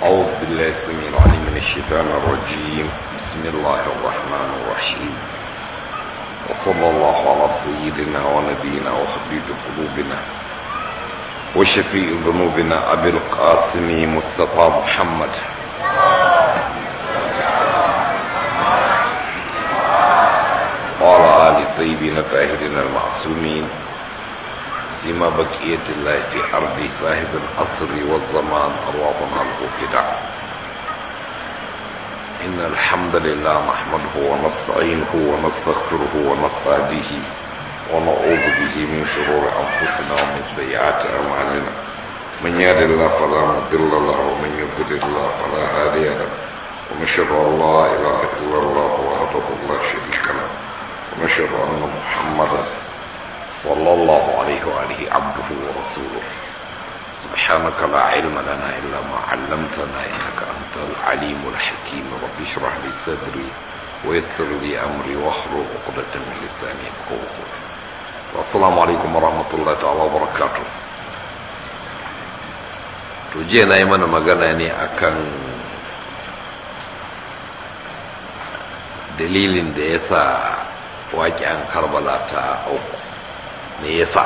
أعوذ بالله السميع العليم من الشيطان الرجيم بسم الله الرحمن الرحيم وصلى الله على سيدنا ونبينا وحبيب قلوبنا وشفيع ذنوبنا أبي القاسم مصطفى محمد وعلى آل الطيبين الطاهرين المعصومين سيما بقية الله في أرض صاحب العصر والزمان أرواحنا الوكدة إن الحمد لله نحمده ونستعينه ونستغفره ونستهديه ونعوذ به من شرور أنفسنا ومن سيئات أعمالنا من يهد الله فلا مضل له ومن يضلل الله فلا هادي له ونشهد أن لا إله إلا الله وحده لا شريك له ونشهد أن محمدا صلى الله عليه وآله عبده ورسوله سبحانك لا علم لنا إلا ما علمتنا إنك أنت العليم الحكيم رب اشرح لي صدري ويسر لي أمري واحلل عقدة من لساني يفقهوا قولي والسلام عليكم ورحمة الله تعالى وبركاته to jiya na yi mana magana ne akan dalilin da ya sa waƙen karbala ta auku me yasa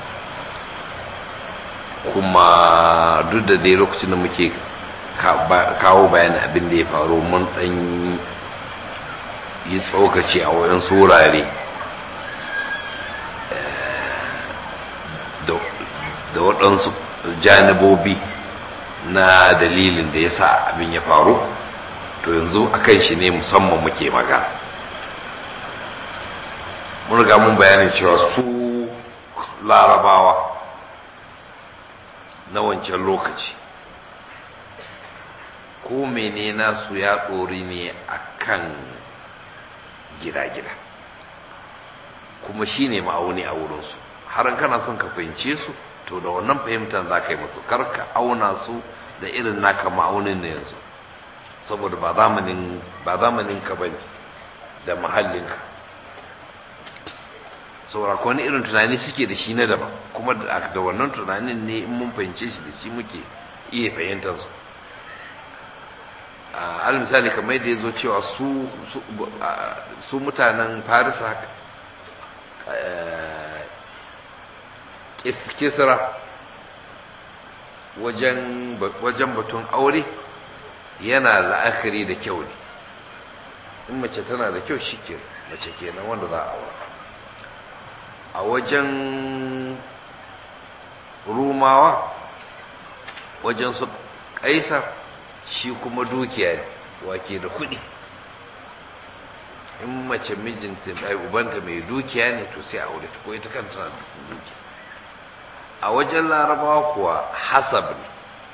kuma duk da dai lokacin da muke kawo bayanin abin da ya faru mun ɗan yi tsokaci a wayan surare da waɗansu janibobi na dalilin da ya sa abin ya faru to yanzu a kan shi ne musamman muke magana mun riga mun bayanin cewa su larabawa na wancan lokaci ko mene nasu ya tsori ne a kan gida-gida kuma shi ne ma'auni a wurinsu har kana son ka fahimce su to da wannan fahimtar za ka yi musu karka auna su da irin naka ma'aunin na yanzu saboda ba zamanin ba zamanin ka bane da mahallinka saboda wani irin tunani suke da shi na daban kuma da wannan tunanin ne in mun fahimce shi da shi muke iya fahimtar su al misali kamar da ya zo cewa su su mutanen farisa kisra wajen batun aure yana la'akari da kyau ne in mace tana da kyau shi ke mace kenan wanda za a aura a wajen rumawa wajen su kaisar shi kuma dukiya ne wake da kuɗi in mace mijinta ɗai ubanta mai dukiya ne to sai a aure ta ko ita kan tana da dukiya a wajen larabawa kuwa hasab ne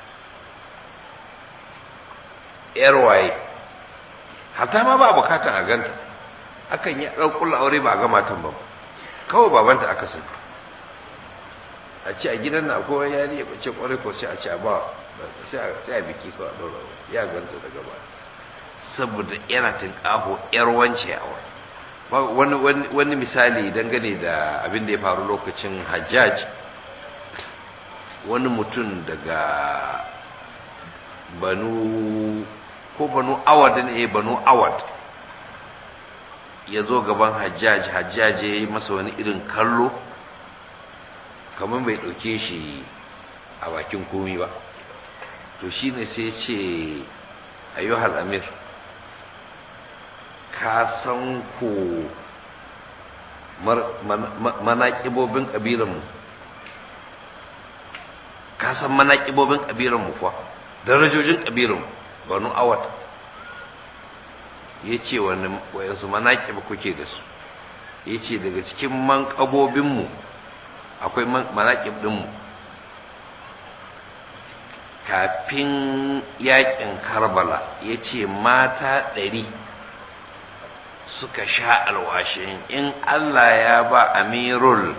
yar waye hatta ma ba bukatan a ganta akan yi ɗaukulla aure ba a ga matan ba kawai babanta aka sani a ce a gidan na akwai yari ya bace kwarai ko sai a ce a ba sai a biki ko a ɗaura ya ganta daga ba saboda yana tinƙaho yar wance a wani wani misali dangane da abin da ya faru lokacin hajjaj wani mutum daga banu ko banu awad ne banu awad ya zo gaban hajjaj hajjaj ya yi masa wani irin kallo kamar bai ɗauke shi a bakin komi ba to shi ne sai ce ayyuhal amir ka san ko manaƙibobin ƙabilanmu ka san manaƙibobin ƙabilanmu kuwa darajojin ƙabilanmu banu awad ya ce wayansu manaƙib kuke da su ya ce daga cikin manƙabobinmu akwai manaƙib ɗinmu kafin yaƙin karbala ya ce mata ɗari suka sha alwashin in allah ya ba amirul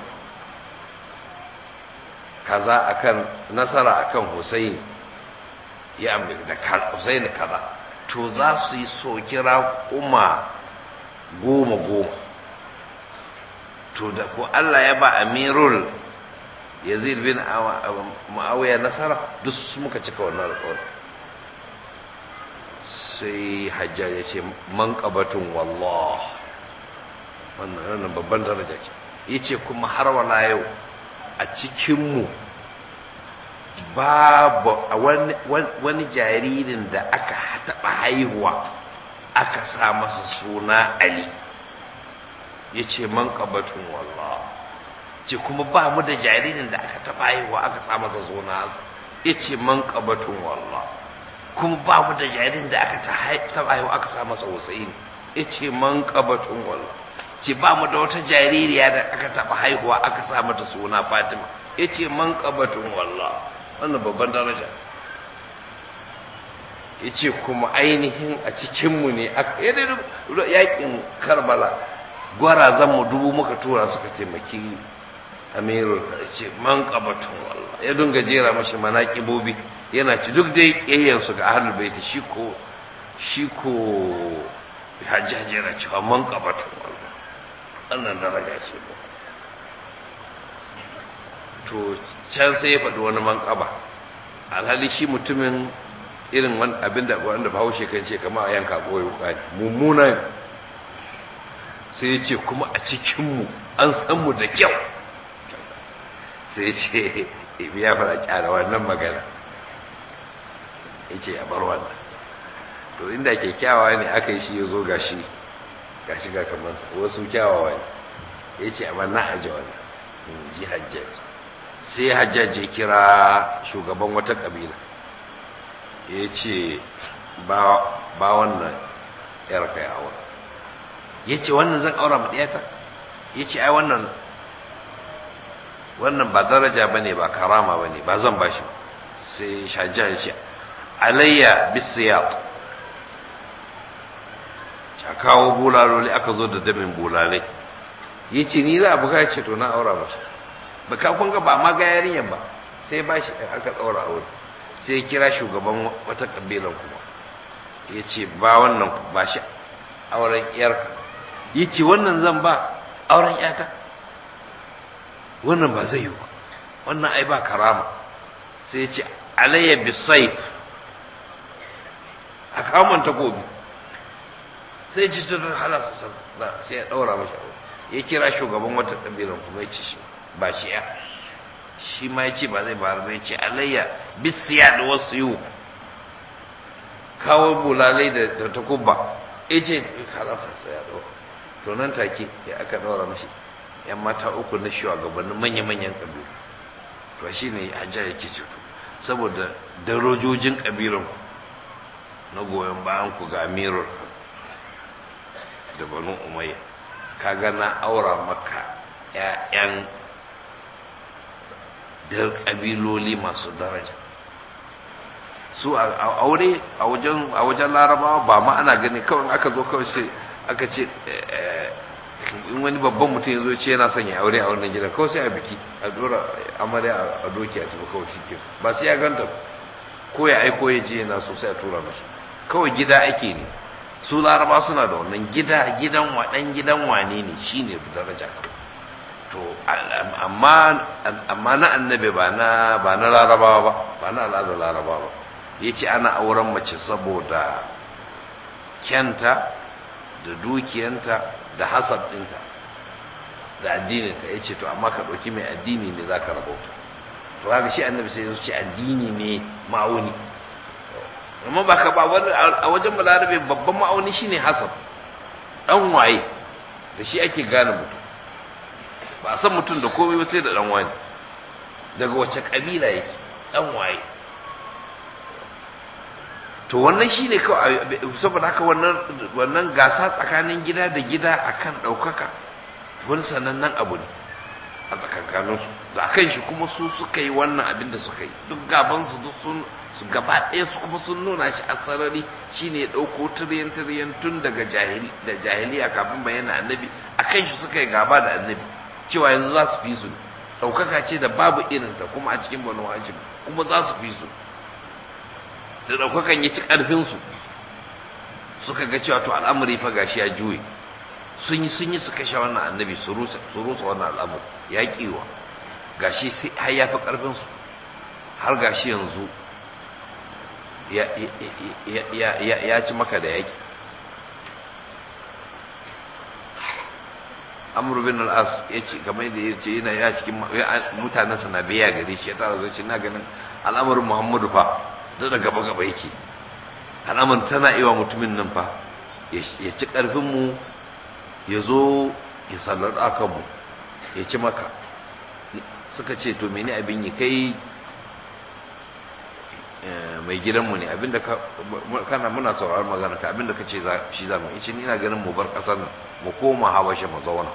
kaza akan nasara akan Hussein ya da Hussein kaza to za su yi sokira kuma goma goma to da ko Allah ya ba Amirul Yazid bin Muawiya nasara duk muka cika wannan alƙawari sai hajja ya ce man qabatun wallah wannan babban daraja ce yace kuma har wala yau a cikinmu babu wani jaririn da aka taɓa haihuwa aka sa masa suna ali ya ce man ƙabatun wallah ce kuma ba mu da jaririn da aka taɓa haihuwa aka sa masa suna ya ce man ƙabatun wallah kuma ba mu da jaririn da aka taɓa haihuwa aka sa masa husaini ya ce man ƙabatun wallah ce ba mu da wata jaririya da aka taɓa haihuwa aka sa mata suna fatima ya ce man ƙabatun wallah wannan babban daraja ya ce kuma ainihin a cikinmu ne yakin karbala gwarazanmu dubu muka tura suka taimaki amirul ya ce man ƙabatun wallah ya dunga jera mashi mana ƙibobi yana ci duk dai ƙeyyansu ga ahalul baiti shi ko shi ko hajjajera cewa man ƙabatun wallah wannan daraja ce ba to can sai ya faɗi wani manƙaba alhali shi mutumin irin abin da wanda bahaushe kan ce kama a yanka ɓoye wuƙa mummuna sai ya ce kuma a cikinmu an san mu da kyau sai ya ce ya fara kyara wannan magana ya ce a bar wannan to inda kyakkyawa ne aka yi shi ya zo gashi gashi ga kamansa wasu kyawawa ne ya ce amma na aje wannan in ji hajjaji sai hajjaji kira shugaban wata kabila ya ce ba wannan yar kai aure ya ce wannan zan aura ma ɗiyata ya ce ai wannan wannan ba daraja ba ne ba karama ba ne ba zan ba shi sai hajjaji ya ce alayya bisiyat a kawo bulaloli aka zo da damin bulalai ya ce ni za a buga ce to na aura masa ba ka kun ga ba ma ga yarinyan ba sai ba shi aka ɗaura aure sai kira shugaban wata ƙabilan kuma ya ce ba wannan ba shi auren yarka ya ce wannan zan ba auren yata wannan ba zai yi ba wannan ai ba karama sai ya ce alayya bisaif a kamun takobi sai ci ta halasa sai ya ɗaura mashi aure ya kira shugaban wata ƙabilan kuma ya ce shi ba shi ya shi ma ya ce ba zai bayar ba ya ce alayya bisiya da wasu yiwu kawo bulalai da takubba ya ce halasa sai ya ɗaura to nan take ya aka ɗaura mashi yan mata uku na shugabannin manya-manyan ƙabilu to shi ne hajja yake ceto saboda darojojin ƙabilan na goyon bayan ku ga amirul da banu umayya kaga na aura maka ƴaƴan da ƙabiloli masu daraja su a aure a wajen a wajen larabawa ba ma ana gani kawai aka zo kawai sai aka ce in wani babban mutum ya zo ce yana son ya aure a wannan gidan kawai sai a biki a dora amarya a doki a tafi kawai shi ba sai ya ganta ko ya aiko ya je yana so sai a tura mashi kawai gida ake ne su laraba suna da wannan gida gidan waɗan gidan wane ne shine daraja to amma amma na annabi ba na ba na larabawa ba ba na al'adar larabawa ba yace ana auren mace saboda kyanta da dukiyanta da hasab ɗinta da addininta ya ce to amma ka ɗauki mai addini ne za ka rabauta to haka shi annabi sai ya ce addini ne ma'auni amma ba ka ba wani a wajen balarabe babban ma'auni shine hasab dan waye da shi ake gane mutum ba a san mutum da komai ba sai da dan wani daga wace kabila yake dan waye to wannan shine kawai saboda haka wannan wannan gasa tsakanin gida da gida akan daukaka wani sanannen abu ne a tsakankaninsu da akan shi kuma su suka yi wannan abin da suka yi duk gabansu duk sun su gaba ɗaya su kuma sun nuna shi a sarari shine ya ɗauko tiriyan tiriyan tun daga jahili da jahiliya kafin bayyana annabi a kan shi suka yi gaba da annabi cewa yanzu za su fi su ɗaukaka ce da babu irin ta kuma a cikin banu hashim kuma za su fi su da ɗaukakan ya ci ƙarfinsu suka ga cewa to al'amari fa gashi ya juye sun yi sun yi su kashe wannan annabi su rusa wannan al'amari ya ƙiwa gashi sai har ya fi ƙarfinsu har gashi yanzu ya ci maka da yaki amur bin al'as ya ce kamar da ya ce yana ya cikin mutanensa na biya gare shi ya tara zai ce na ganin al'amarin muhammadu fa da da gaba gaba yake al'amarin tana iwa mutumin nan fa ya ci ƙarfinmu ya zo ya sallar akanmu ya ci maka suka ce to mene abin yi kai mai gidanmu ne abinda kana muna sauraron magana ka abinda ka ce shi zamu in ce ni ina ganin mu bar ƙasar nan mu koma habasha mu zauna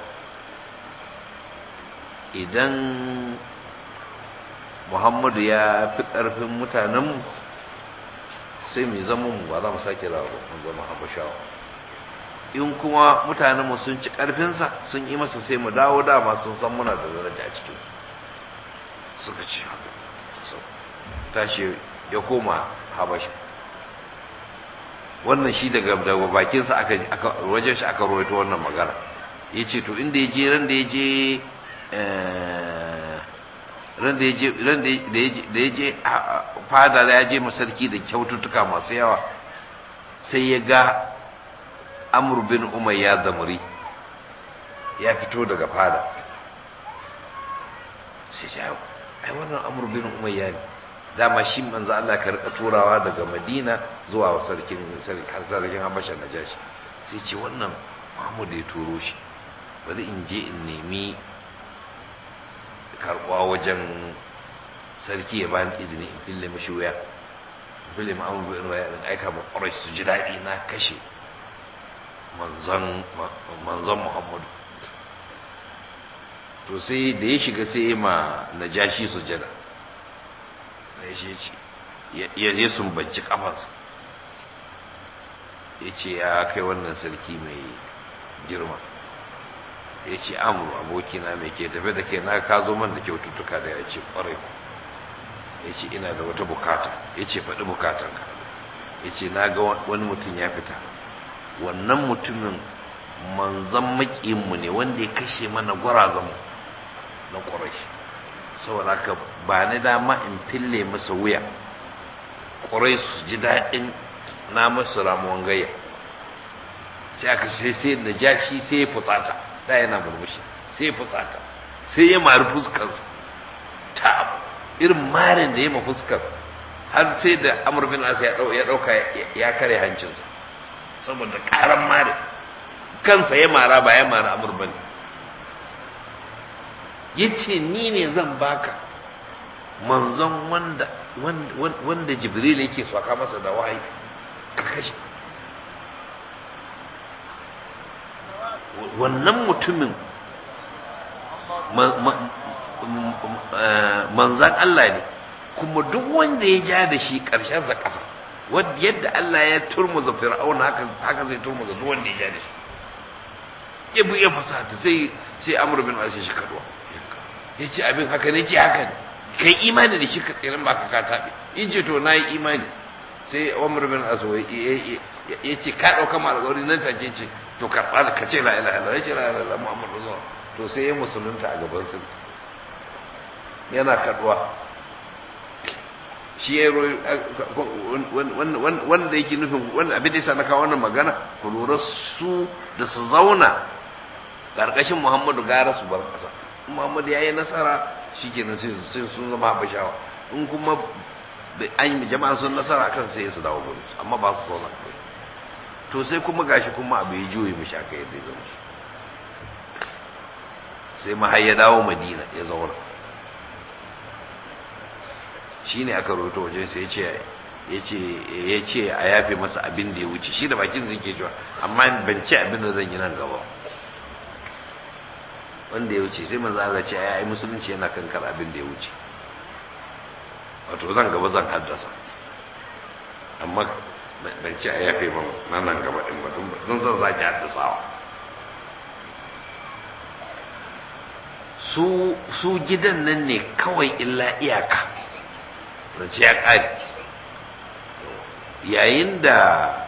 idan muhammadu ya fi ƙarfin mutanenmu sai mai zama mu ba za mu sake zawo mun zama habashawa in kuma mutanenmu sun ci ƙarfinsa sun yi masa sai mu dawo dama sun san muna da daraja a cikin suka ce haka tashi ya koma habasha wannan shi daga daga bakinsa aka aka wajen shi aka rawaito wannan magana yace to inda yaje ran da yaje ran da yaje ran da yaje da yaje fada da yaje masarki da kyaututtuka masu yawa sai ya ga Amr bin Umayya Damri ya fito daga fada sai ya ai wannan Amr bin Umayya ne dama shi manzo Allah ka rika turawa daga Madina zuwa sarkin sarkin Habasha Najashi sai ce wannan Muhammad ya turo shi bari in je in nemi karbuwa wajen sarki ya bani izini in fille mishi wuya in fille mu amma bin waya in aika mu Quraysh su ji dadi na kashe manzon manzon Muhammad to sai da ya shiga sai ma Najashi sujada ya ce ya sumbanci kafansa ya ce ya kai wannan sarki mai girma ya ce amuru abokina mai ke tafe da kai na ka zo man da kyaututtuka da ya ce kwarai ku ya ce ina da wata bukata ya ce faɗi bukatanka ya ce na ga wani mutum ya fita wannan mutumin manzan maƙinmu ne wanda ya kashe mana gwarazanmu na ƙwarai saboda haka ba ni dama in fille masa wuya ƙwarai su ji daɗin na masu ramuwan gayya sai aka sai sai da ja shi sai ya fusata da yana murmushi sai ya fusata sai ya mari fuskarsa ta irin marin da ya ma fuskar har sai da amur bin asa ya ɗauka ya kare hancinsa saboda ƙaran mari kansa ya mara ba ya mara amur bane ya ce ni ne zan baka manzon wanda wanda jibril yake swaka masa da wahayi ka kashe wannan mutumin manzan Allah ne kuma duk wanda ya ja da shi ƙarshen sa ƙasa yadda Allah ya turmuza fir'auna haka zai turmuza duk wanda ya ja da shi ya bu ya fasata sai sai amr bin al shi kaduwa ya ce abin haka ne ce haka ne kai imani da shi ka tsirin ba ka ka taɓe in ce to na yi imani sai umar bin aso ya ce ka ɗauka ma alƙawari nan take ce to karɓa da ka ce la ilaha illallah ya ce la ilaha illallah muhammad rasul to sai ya musulunta a gaban sun yana kaduwa shi ya royi wanda yake nufin wanda abin da yasa na kawo wannan magana ku lura su da su zauna ƙarƙashin muhammadu gara su bar ƙasa muhammadu ya yi nasara shi kenan sai sun zama habashawa in kuma an yi jama'a sun nasara kan sai su dawo gudu amma ba su zauna to sai kuma gashi kuma abu ya juye mu shaka yadda ya zama shi sai ma har ya dawo madina ya zauna shi ne aka rubuta wajen sai ya ce a yafe masa abin da ya wuce shi da bakin zai ke cewa amma ban ce abin da zan yi nan gaba wanda ya wuce sai manzo Allah ce ai musulunci yana kankar abin da ya wuce wato zan gaba zan haddasa amma ban ce a yafe ba nan nan gaba din ba don zan sake haddasawa su su gidan nan ne kawai illa iyaka zance ya ƙari yayin da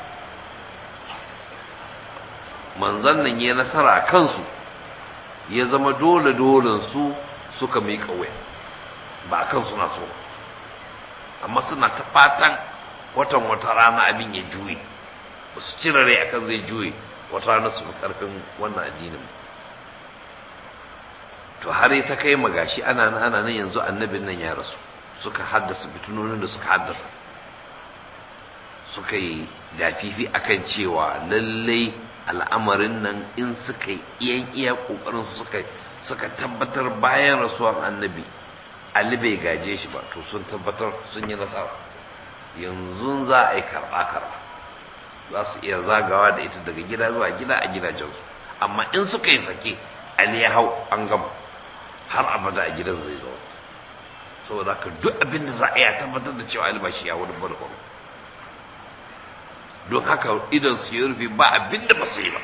manzan nan ya nasara a kansu ya zama dole dole su suka mai kawai ba a kan suna so amma suna ta fatan watan wata rana abin ya juye ba su cire rai akan zai juye wata rana su fi karfin wannan addinin to har ta kai magashi ana nan ana nan yanzu annabin nan ya rasu suka haddasa fitinonin da suka haddasa suka yi dafifi akan cewa lallai al'amarin nan in suka yi iyan iya kokarin su suka suka tabbatar bayan rasuwan annabi Ali bai gaje shi ba to sun tabbatar sun yi nasara yanzu za a yi karɓa karɓa za su iya zagawa da ita daga gida zuwa gida a gidajensu amma in suka yi sake Ali ya hau an gama har abada a gidan zai zo saboda haka duk abin da za a yi tabbatar da cewa Ali ba shi ya wani barkwaro don haka idan su yi rufe ba abin da ba su yi ba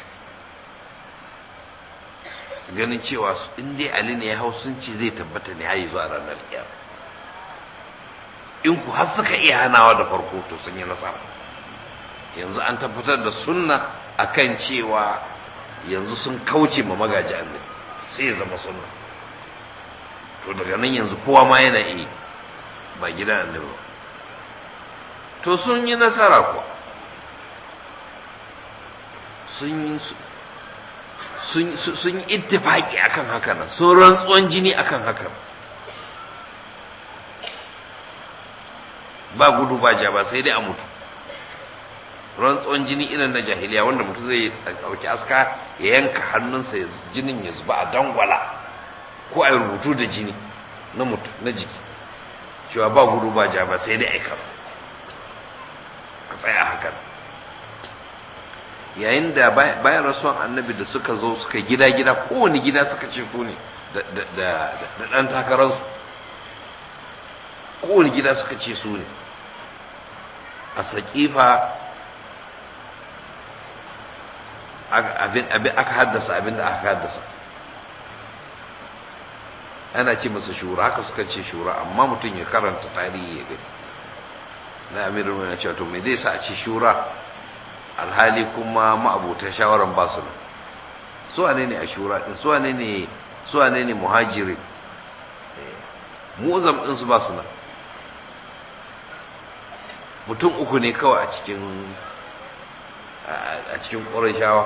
ganin cewa in dai ali ne ya hau sun ce zai tabbata ne hayi zuwa ranar kiyama in ku har suka iya hanawa da farko to sun yi nasara yanzu an tabbatar da sunna akan cewa yanzu sun kauce ma magaji annabi sai ya zama sunna to daga nan yanzu kowa ma yana iya ba gidan annabi ba to sun yi nasara kuwa sun yi ittifaki akan haka nan sun rantsuwan jini akan haka ba gudu ba ja ba sai dai a mutu rantsuwan jini irin na jahiliya wanda mutu zai ɗauki aska ya yanka hannunsa jinin ya zuba a dangwala ko a rubutu da jini na mutu na jiki cewa ba gudu ba ja ba sai dai aikar a tsaya hakan yayin da bayan rasuwan annabi da suka zo suka gida-gida kowane gida suka ce su ne da ɗan takararsu kowane gida suka ce su ne a saƙifa aka haddasa abin da aka haddasa ana ce masa shura haka suka ce shura amma mutum ya karanta tarihi ya gani na amirin wani cewa to mai zai sa a ce shura alhali kuma ma'abutan shawaran ba su nan su wane ne a shura din su wane ne su wane ne muhajiri mu'zam din su ba su nan mutum uku ne kawai a cikin a cikin ƙurashawa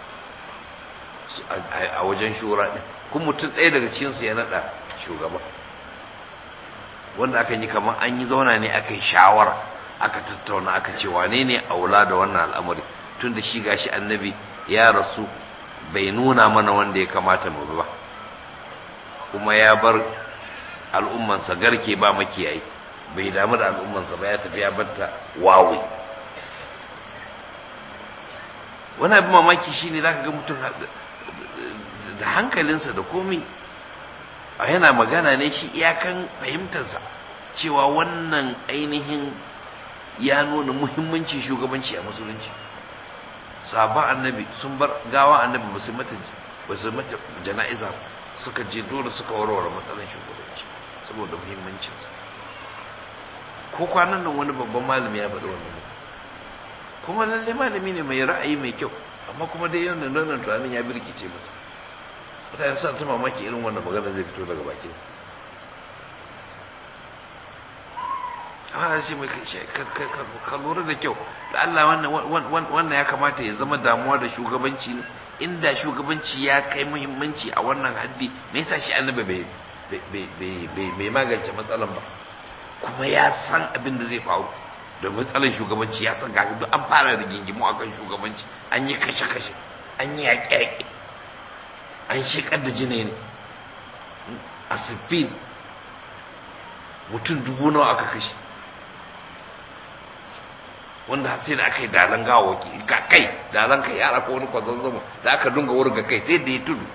a wajen shura din kun mutum ɗaya daga cikinsu ya naɗa shugaba wanda aka yi kamar an yi zauna ne aka yi shawara aka tattauna aka ce wane ne aula da wannan al'amari tun da shi gashi annabi ya rasu bai nuna mana wanda ya kamata mu ba kuma ya bar al'ummansa garke ba makiyayi bai damu da al'ummansa ba ya tafi ya batta wawi wani abin mamaki shine zaka ga mutum da hankalinsa da komai a yana magana ne shi iyakan fahimtarsa cewa wannan ainihin ya nuna muhimmancin shugabanci a musulunci sabon annabi sun bar gawa annabi ba su mata ba su mata jana'iza suka je dole suka warware matsalar shugabanci saboda muhimmancinsa ko kwanan nan wani babban malami ya faɗi wannan kuma lalle malami ne mai ra'ayi mai kyau amma kuma dai yana nan tunanin ya birkice masa mutane suna ta mamaki irin wannan magana zai fito daga bakinsa ana ce mai ka lura da kyau da Allah wannan ya kamata ya zama damuwa da shugabanci ne inda shugabanci ya kai muhimmanci a wannan haddi me yasa shi annabi bai magance matsalan ba kuma ya san abin da zai faru da matsalan shugabanci ya san gashi duk an fara rigingimu akan shugabanci an yi kashe-kashe an yi yaƙe-yaƙe an shekar da jini ne a siffin mutum dubu nawa aka kashe wanda har sai da aka yi dalan gawaki ka kai dalan kai yara ko wani kwazon zama da aka dunga wurga kai sai da ya tudu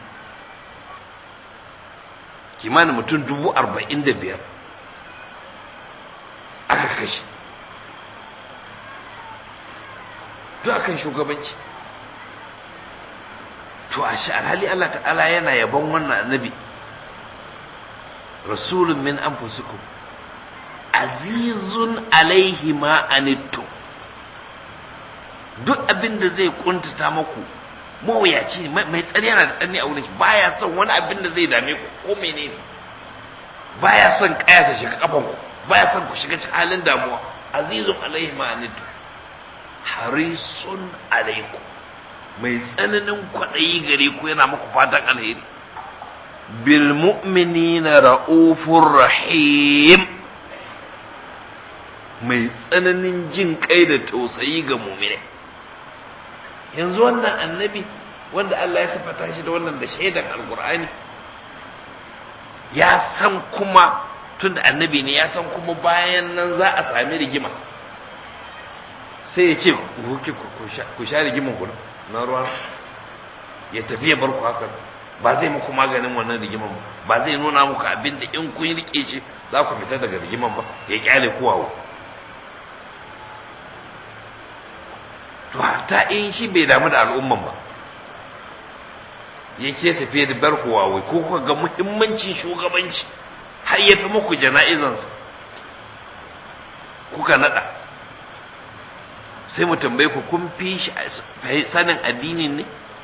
kimanin mutum dubu arba'in da biyar aka kashe duk akan shugabanci to a shi alhali Allah ta'ala yana yabon wannan annabi rasulun min anfusikum azizun alaihi ma anittum duk abin da zai kuntata maku mawuyaci ne mai tsari yana da tsani a wurin shi baya son wani abin da zai dame ku ko menene baya son kaya ta shiga kafan ku baya son ku shiga cikin halin damuwa azizun alaihi ma'anitu harisun alaikum mai tsananin kwaɗayi gare ku yana muku fatan alheri bil mu'minina ra'ufur rahim mai tsananin jin kai da tausayi ga mu'mine yanzu wannan annabi wanda Allah ya sifata shi da wannan da shaidan alkur'ani ya san kuma tunda annabi ne ya san kuma bayan nan za a sami rigima sai ya ce ku sha rigiman ku na ruwa ya tafi ya bar ku haka ba zai muku maganin wannan rigiman ba ba zai nuna muku abin da in kun rike shi za ku fita daga rigiman ba ya kyale kuwawo to ta in shi bai damu da al'umman ba yake tafiye da bar kuwawo ko kuka ga muhimmancin shugabanci har ya fi muku jana'izansa kuka nada sai mu tambaye ku kun fi shi sanin addini ne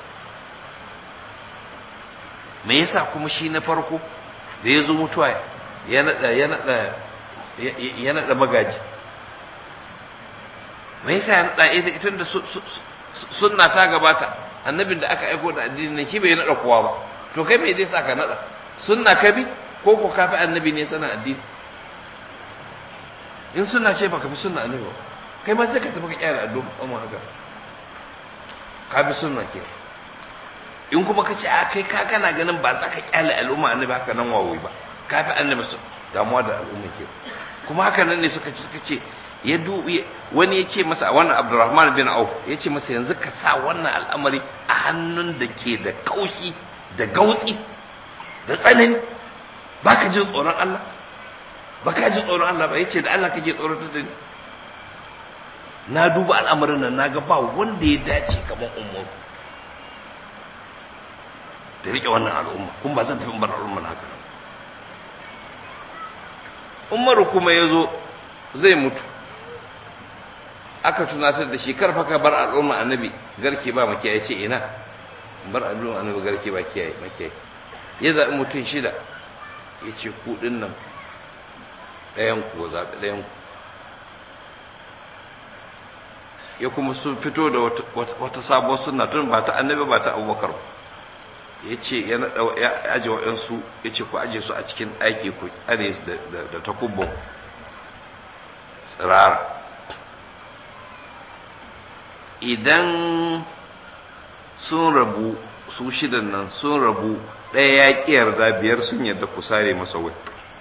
me yasa kuma shi na farko da ya zo mutuwa ya nada ya nada ya nada magaji me yasa ya nada ita da sunna ta gabata annabin da aka aiko da addini ne shi bai nada kowa ba to kai me zai sa ka nada sunna ka bi ko ko ka fi annabi ne sanin addini in sunna ce baka fi sunna annabi ba kai ma sai ka tafi ka kyara addu'a haka ka bi sunna ke in kuma ka ce a kai ka kana ganin ba za ka kyale al'umma annabi haka nan wawoyi ba ka fi annabi su damuwa da al'umma ke kuma haka nan ne suka ci suka ce ya dubi wani ya ce masa wannan Abdurrahman bin Auf ya ce masa yanzu ka sa wannan al'amari a hannun da ke da kaushi da gautsi da tsanani ba ka jin tsoron Allah ba ka ji tsoron Allah ba ya ce da Allah kake tsoron ta ni na duba al'amarin nan na ga ba wanda ya dace kamar umaru da riƙe wannan al'umma kuma ba zan tafi bar al'umma na haka umaru kuma ya zo zai mutu aka tunatar da shi karfa ka bar al'umma annabi garke ba makiyaye ce ina bar al'umma annabi garke ba kiyaye makiyaye ya zaɓi mutum shida ya ce ku ɗin nan ɗayan ku zaɓi ɗayan ku ya kuma sun fito da wata sabuwar suna tun ba ta annabi ba ta abubakar ya ce ya naɗa ya aje waɗansu ya ce ku aje su a cikin aiki ku tsare da takubban tsirara idan sun rabu su shidan nan sun rabu ɗaya ya ƙi yarda biyar sun yarda ku sare masa wai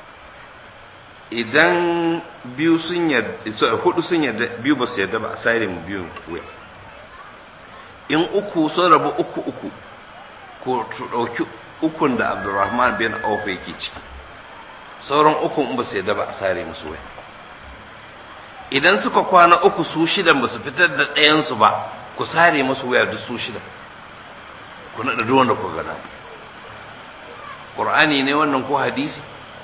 idan biyu sun yarda hudu sun yarda biyu ba su yarda ba a sare mu biyun wai in uku sun rabu uku uku ko su ɗauki ukun da abdurrahman bin auf yake ciki sauran ukun in ba su yarda ba a sare musu wai idan suka kwana uku su shidan ba su fitar da ɗayansu ba ku sare musu waya duk su shidan ku naɗa duk wanda ku gana ƙur'ani ne wannan ko hadisi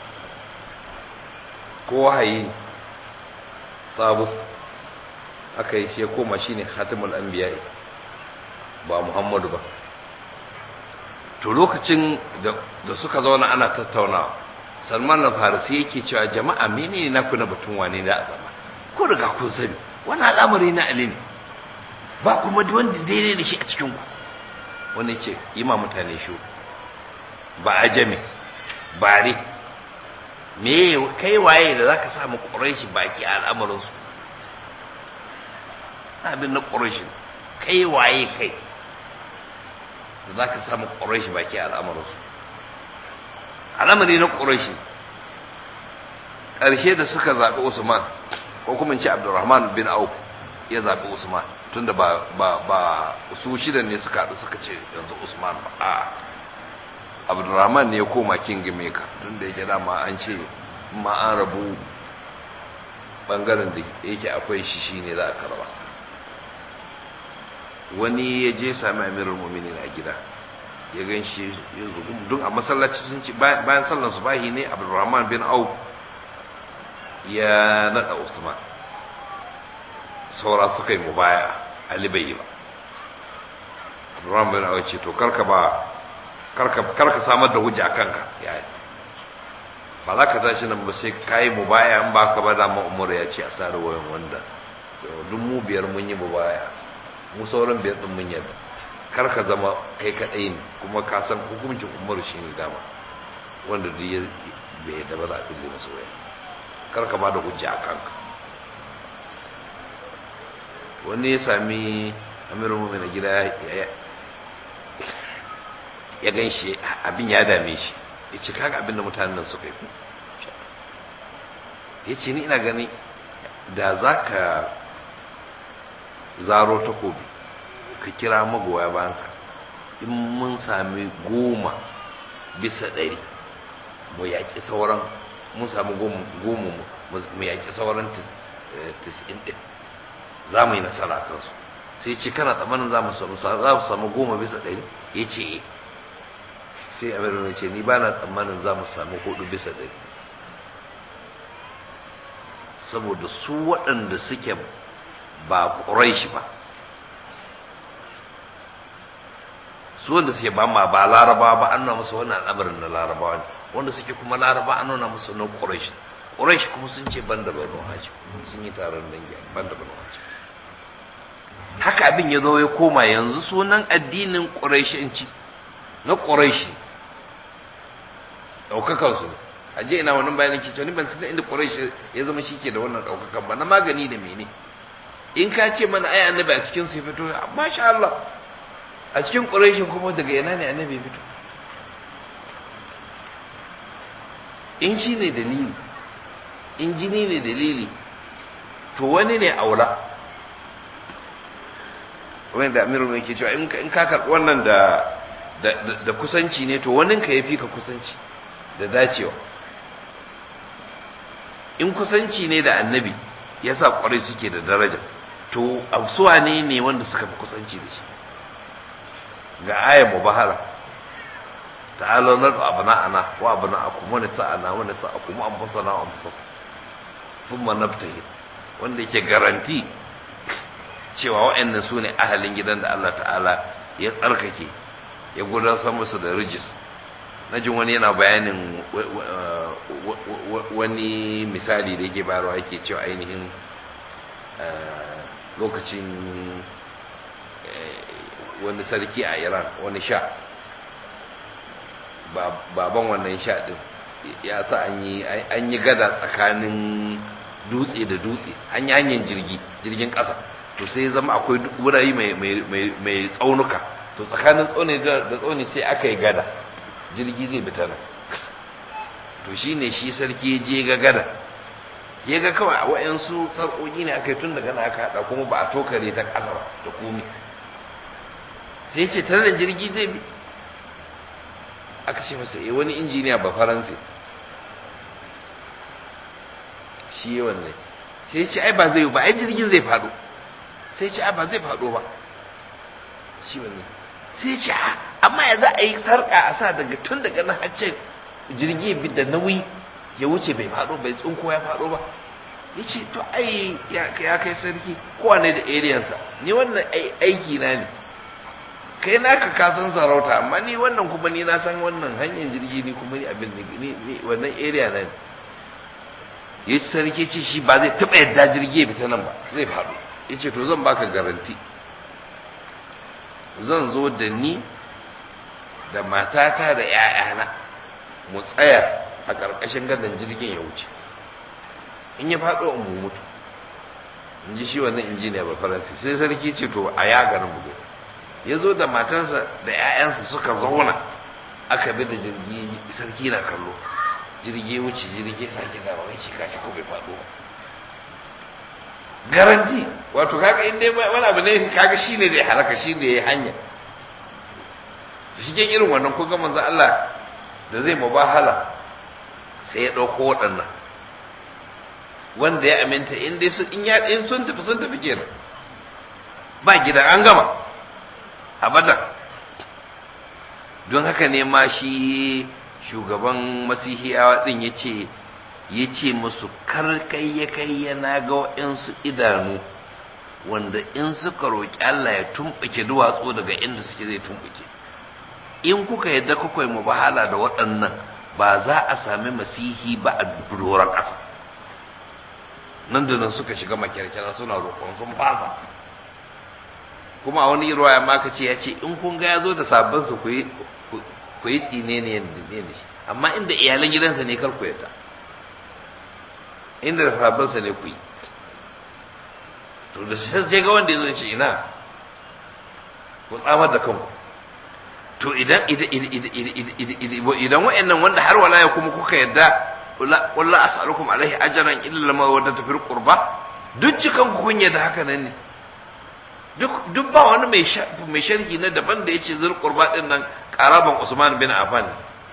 ko wahayi ne sabo aka yi shi ya koma shi ne hatimul anbiya'i ba muhammadu ba to lokacin da suka zauna ana tattaunawa salman na farisi yake cewa jama'a menene na kuna batun wane da a zama ko riga kun sani wani al'amari na ali ne ba kuma wanda daidai da shi a cikin ku wani ce yi ma mutane shi ba a jami bare me kai waye da zaka samu quraishi baki a al'amarin su abin na quraishi kai waye kai da zaka samu quraishi baki a al'amarin su al'amari na quraishi ƙarshe da suka zaɓi Usman ko kuma ce Abdurrahman bin Auf ya zaɓi Usman tunda ba ba ba su shidan ne suka haɗu suka ce yanzu Usman ba a Abdurrahman ne ya koma king maker tunda yake dama an ce ma an rabu bangaren da yake akwai shi shine za a karba wani ya je sami amirul mu'minin a gida ya gan shi ya zugu don a masallaci sun ci bayan sallar subahi ne Abdurrahman bin Auf ya nada Usman saura suka yi mubaya Ali bai yi ba Abdurrahman bin Auf ce to karka ba karka karka samar da hujja kanka ya ba za ka tashi nan ba sai ka yi mu baya in ba ka ba dama umar ya ce a sa wayan wanda duk mu biyar mun yi mu baya mu sauran biyar din mun yadda kar ka zama kai kaɗai ne kuma ka san hukuncin umar shi ne dama wanda duk ya bai yadda ba za a fille masa waya kar ka ba da hujja a kanka wani ya sami amirin mummina gida ya gan shi abin ya dame shi ya ce kaga abin da mutanen nan suka yi ya ce ni ina gani da za ka zaro takobi ka kira magoya bayan ka in mun sami goma bisa ɗari mu yaƙi sauran mun sami goma mu yaƙi sauran tis'in ɗin za mu yi nasara a kansu sai ce kana tsammanin za mu samu goma bisa ɗari ya ce sai amirin ya ce ni ba na tsammanin za mu samu hudu bisa ɗari saboda su waɗanda suke ba ƙuraishi ba su wanda suke ba ma ba laraba ba an nuna musu wannan al'amarin na larabawa ne wanda suke kuma laraba an nuna musu na ƙuraishi ƙuraishi kuma sun ce ban da banu hajji sun yi taron dangi ban da banu hajji haka abin ya zo ya koma yanzu sunan addinin ƙuraishanci na ƙuraishi ɗaukakansu ne a je ina wannan bayanin ke ni ban san inda ƙuraishi ya zama shi ke da wannan ɗaukakan ba na magani da mene in ka ce mana ai annabi a cikin su ya fito masha Allah a cikin ƙuraishin kuma daga ina ne annabi ya fito in shi ne dalili in jini ne dalili to wani ne aula wani da amiru mai ke cewa in ka karɓi wannan da da kusanci ne to wani ka ya fi ka kusanci da dacewa in kusanci ne da annabi ya sa ƙwarai suke da daraja to suwa ne ne wanda suka fi kusanci da shi ga ayar mubahala ta'ala na abna'ana wa abna'akum wa nisa'ana wa nisa'akum wa anfusana wa anfusakum thumma nabtahil wanda yake garanti cewa wa'annan su ne ahalin gidan da Allah ta'ala ya tsarkake ya gudanar musu da rijis na jin wani yana bayanin wani misali da yake bayarwa yake cewa ainihin lokacin wani sarki a iran wani sha baban wannan sha din ya sa an yi gada tsakanin dutse da dutse an yi hanyar jirgi jirgin ƙasa to sai zama akwai wurare mai tsaunuka to tsakanin tsauni da tsauni sai aka yi gada jirgi zai bi ta nan to shi ne shi sarki je ga gada ya ga kawai a wa'yansu sarƙoƙi ne aka yi tun daga na aka haɗa kuma ba a tokare ta ƙasa ba da komi sai ce tare da jirgi zai bi aka ce masa eh wani injiniya ba faransa shi yawan ne sai ce ai ba zai ba ai jirgin zai faɗo sai ce ai ba zai faɗo ba shi wanne sai ce amma ya za a yi sarƙa a sa daga tun daga nan hacce jirgi bi da nauyi ya wuce bai faɗo bai tsunko ya faɗo ba ya ce to ai ya kai sarki kowane da ariyansa ni wannan aiki na ne kai naka ka san sarauta amma ni wannan kuma ni na san wannan hanyar jirgi ni kuma ni abin ni wannan area na ne ya ci sarki ce shi ba zai taɓa yadda jirgi ya fita nan ba zai faɗo ya ce to zan baka garanti zan zo da ni da matata da 'ya'yana mu tsaya a ƙarƙashin gadon jirgin ya wuce in ya faɗo in mu mutu in ji shi wannan injiniya ba faransi sai sarki ce to a ya garin bugu ya zo da matarsa da 'ya'yansa suka zauna aka bi da jirgi sarki na kallo jirgi wuce jirgi sake da wai shi kashi ko bai faɗo ba garanti wato kaga in dai wani abu ne kaga shi ne zai halaka shi ne ya hanya shi irin wannan ko ga manzo Allah da zai mubahala sai ya ɗauko waɗannan wanda ya aminta in dai su in ya in sun tafi sun tafi kenan ba gidan an gama abadan don haka ne ma shi shugaban masihiyawa din ya ce ya ce musu karkai ya kai yana ga waɗansu idanu wanda in suka roƙi Allah ya tumɓuke duwatsu daga inda suke zai tumɓuke in kuka yadda kuka yi mubahala da waɗannan ba za a sami masihi ba a doron ƙasa nan da nan suka shiga makyarkyara suna roƙon sun fasa kuma a wani ruwaya ma ka ce ya ce in kun ga ya zo da sabon su ku yi tsine ne da shi amma inda iyalan gidansa ne kar ku yadda inda da sabon sa ne ku yi to da sai ga wanda ya zo ce ina ku tsamar da kanku to idan idan wa'annan wanda har wala ya kuma kuka yadda walla as'alukum alaihi ajran illa lama wadda tafir qurba duk cikan ku kun yadda haka nan ne duk duk ba wani mai mai sharhi na daban da yace zul qurba din nan qaraban Usman bin Affan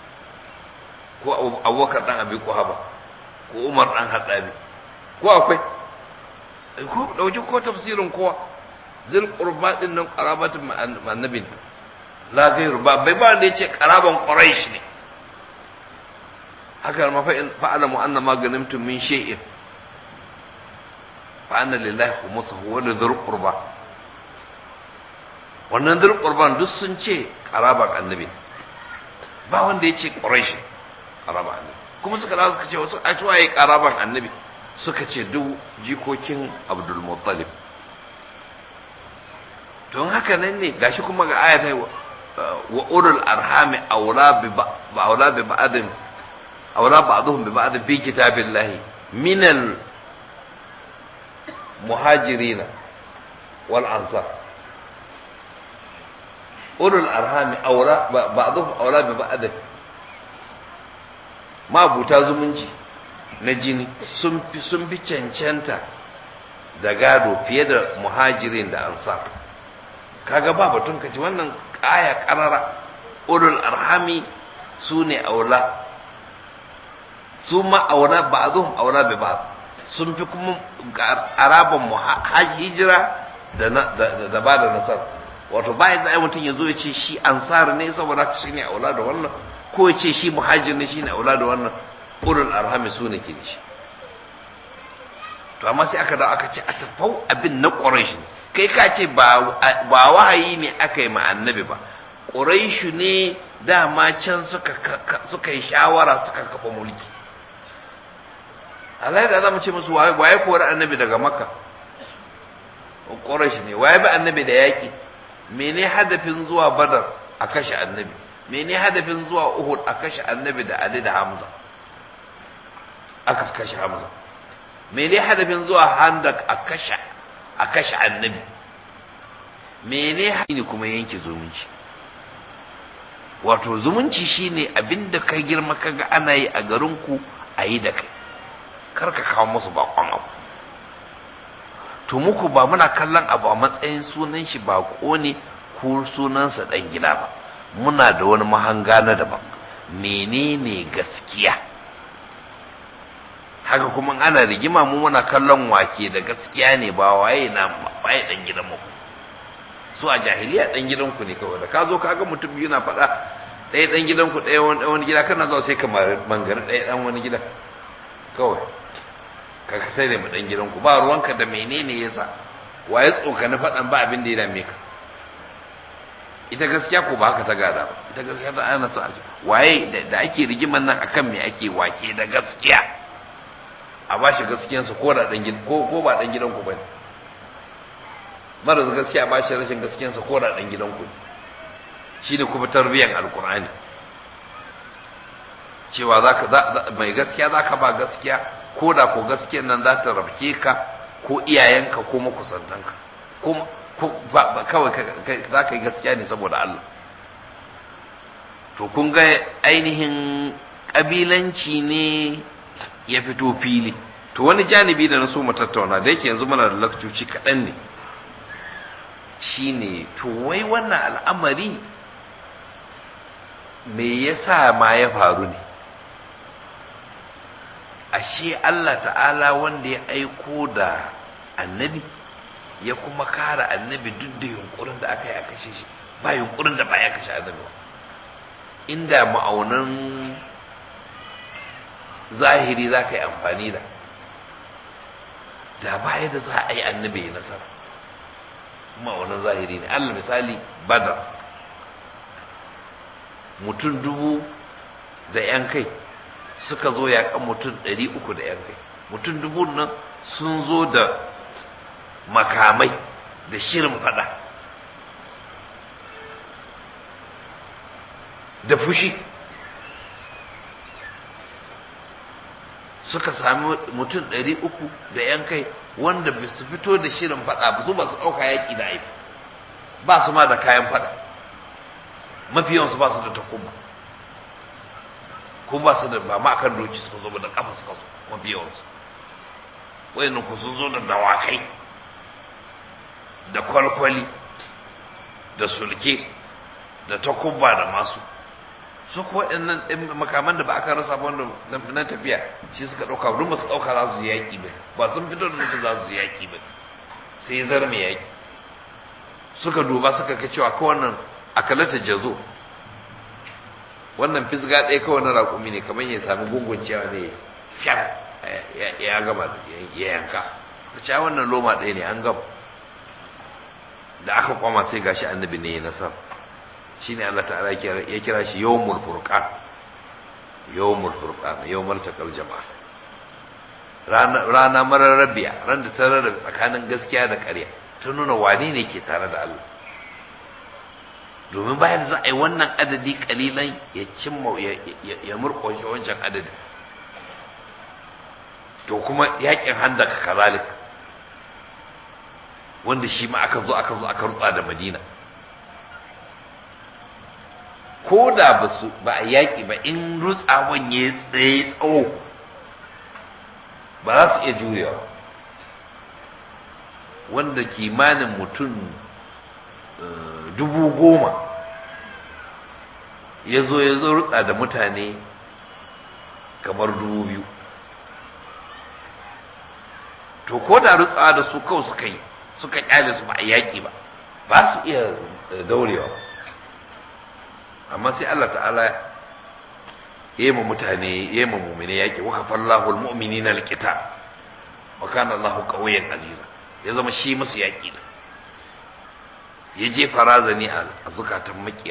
ko Abubakar dan Abi Quhaba ko Umar dan Haddabi ko akwai ko dauki ko tafsirin kowa zul qurba din nan qarabatun annabin la gairu ba bai ba da yace qaraban quraish ne haka ma fa in fa'alamu anna ma ganimtum min shay'in fa anna lillahi khumsuhu wa lidhil qurba wannan dhil qurban duk sun ce qaraban annabi ba wanda yace quraish qaraban annabi kuma suka dawo suka ce wasu a cewa yayi qaraban annabi suka ce duk jikokin abdul muttalib don haka nan ne gashi kuma ga ayatai wa ulul arhami aula bi aula bi ba'din aula ba'dhum bi ba'd fi kitabillahi min al muhajirin wal ansar ulul arhami aula ba'dhum aula bi ba'd ma buta zumunci na jini sun fi sun fi cancanta da gado fiye da muhajirin da ansar kaga ba batun kaci wannan aya karara ulul arhami su ne aula su ma aula ba'dhum aula bi ba'd sun fi kuma araban hijira da da ba da nasar wato bayan da mutum ya zo ya ce shi ansar ne saboda shi ne aula da wannan ko ya ce shi muhajir ne shi ne aula da wannan ulul arhami su ne ke da shi to amma sai aka da aka ce a tafau abin na ƙwarashi ne kai ka ce ba wahayi ne aka yi annabi ba ƙuraishu ne dama can suka yi shawara suka kafa mulki Allah da za mu ce musu waye kori annabi daga makka ƙuraishu ne waye ba annabi da yaƙi mene hadafin zuwa badar a kashe annabi mene hadafin zuwa uhud a kashe annabi da ali da hamza aka kashe hamza mene hadafin zuwa handak a kashe a kashe annabi mene ne kuma yanke zumunci wato zumunci shine abinda ka girma kaga ana yi a garinku a yi da kai kar ka kawo musu bakon abu to muku ba muna kallon abu a matsayin sunan shi bako ne ko sunansa dan gida ba muna da wani mahanga na daban menene gaskiya haka kuma ana rigima mu muna kallon wake da gaskiya ne ba waye na waye dan gidan mu su a jahiliya dan gidan ku ne kawai da ka zo ka ga mutum biyu na faɗa ɗaya dan gidan ku ɗaya wani wani gida kana zuwa sai ka mangare ɗaya dan wani gida kawai ka ka sai da mu dan gidan ku ba ruwanka da menene yasa waye tsokani faɗan ba abin da ya dame ka ita gaskiya ko ba haka ta gada ba ita gaskiya ta ana so a waye da ake rigiman nan akan me ake wake da gaskiya a ba shi gaskiyansa ko da dan gidan ko ko ba dan gidan ku bane mara gaskiya ba shi rashin gaskiyansa ko da dan gidan ku shine kuma tarbiyan alqur'ani cewa zaka mai gaskiya zaka ba gaskiya ko da ko gaskiyan nan za ta rabke ka ko iyayenka ko makusantanka ko kawai za ka yi gaskiya ne saboda Allah to kun ga ainihin ƙabilanci ne ya fito fili to wani janibi da na so mu tattauna da yake yanzu muna da lakcoci kaɗan ne shine to wai wannan al'amari me yasa ma ya faru ne ashe Allah ta'ala wanda ya aiko da annabi ya kuma kara annabi duk da yunkurin da aka yi a kashe shi ba yunkurin da ba ya kashe annabi ba inda ma'aunan zahiri za ka yi amfani da da baya da za a yi annabi ya nasara ma'aunan zahiri ne allah misali badar mutum dubu da yan kai suka zo yaƙan mutum ɗari uku da yan kai mutum dubu nan sun zo da makamai da shirin fada da fushi suka sami mutum ɗari uku da yan kai wanda ba su fito da shirin fada ba su ba su ɗauka yaƙi da aifi ba su ma da kayan fada mafi yawansu ba su da takuba ko ba su da ba ma akan doki suka zo ba da kafa suka zo mafi yawansu wayannan ku sun zo da dawakai da kwalkwali da sulke da takuba da masu su kuwa waɗannan ɗin makaman da ba aka rasa ba wanda na tafiya shi suka ɗauka duk ba su ɗauka za su yi yaƙi ba ba sun fito da nufin za su yi yaƙi ba sai zar mai yaƙi suka duba suka ga cewa ko wannan akalata jazo wannan fisga ɗaya kawai na raƙumi ne kamar ya sami gungun cewa ne fyan ya gama ya yanka suka ce wannan loma ɗaya ne an gama da aka kwama sai gashi annabi ne ya nasar shine Allah ta'ala ya kira shi yawmul furqan yawmul furqan yawmul taqal jama'a rana rana mararrabiya ran da ta rarrabe tsakanin gaskiya da ƙarya ta nuna wane ne ke tare da Allah domin bayan za a yi wannan adadi kalilan ya cimma ya murƙushe wancan adadin to kuma yakin handaka kazalik wanda shi ma aka zo aka zo aka rutsa da madina ko da ba su ba a yaƙi ba in rutsawan ya tsaye tsawo ba za su iya jurewa wanda kimanin mutum dubu goma ya zo ya zo rutsa da mutane kamar dubu biyu to ko da rutsawa da su kawai suka yi suka kyale su ba a yaƙi ba ba su iya daurewa amma sai Allah ta'ala ya ma mutane ya ma mumine yaƙi wa kafallahu almu'minina alqital wa kana Allahu qawiyyan aziza ya zama shi musu yaƙi da ya je farazani a zukatan makiya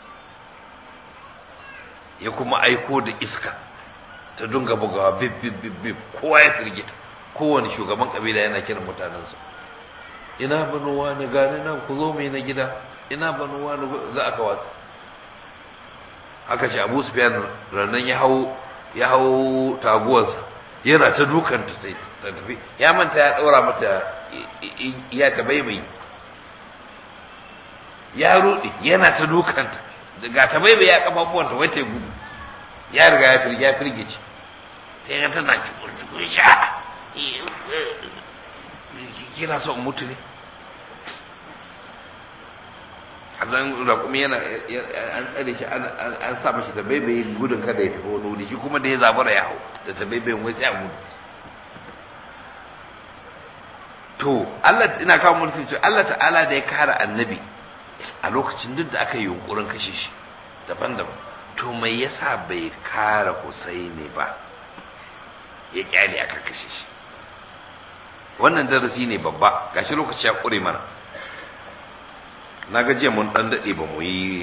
ya kuma aiko da iska ta dunga bugawa bib bib bib bib kowa ya firgita kowane shugaban kabila yana kiran mutanensu ina banuwa na gane nan ku zo mai na gida ina banuwa na za aka watsa haka ce abu sufyan rannan ya hau ya hau taguwarsa yana ta dukanta ta tafi ya manta ya daura mata ya ta baibai ya rudi yana ta dukanta ga ta baibai ya kafafuwanta wai ta gudu ya riga ya firge ya firgice ta yi tana cikin cikin sha kina so in mutu ne hazan raƙumi yana an tsare shi an sa mashi ta baibaye gudun kada ya tafi wani wuri shi kuma da ya zabura ya hau da ta baibaye wai sai a gudu to Allah ina kawo mulki to Allah ta'ala da ya kare annabi a lokacin duk da aka yi yunkurin kashe shi daban-daban to mai yasa bai kare Husaini ba ya kyale aka kashe shi wannan darasi ne babba gashi lokaci ya kure mana na ga jiya mun dan dade ba mu yi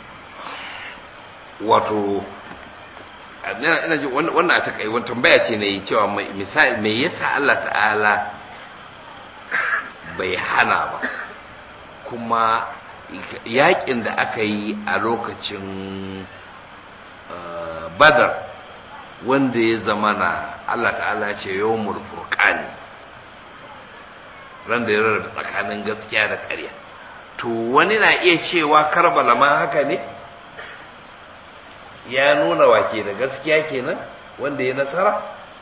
wato ina ina ji wannan a takai wannan tambaya ce ne cewa misali me yasa Allah ta'ala bai hana ba kuma yakin da aka yi a lokacin badar wanda ya zama na Allah ta'ala ce yawmul furqan ran da ya rarrabe tsakanin gaskiya da ƙarya to wani na iya cewa karbala ma haka ne ya nuna wa ke da gaskiya kenan wanda ya nasara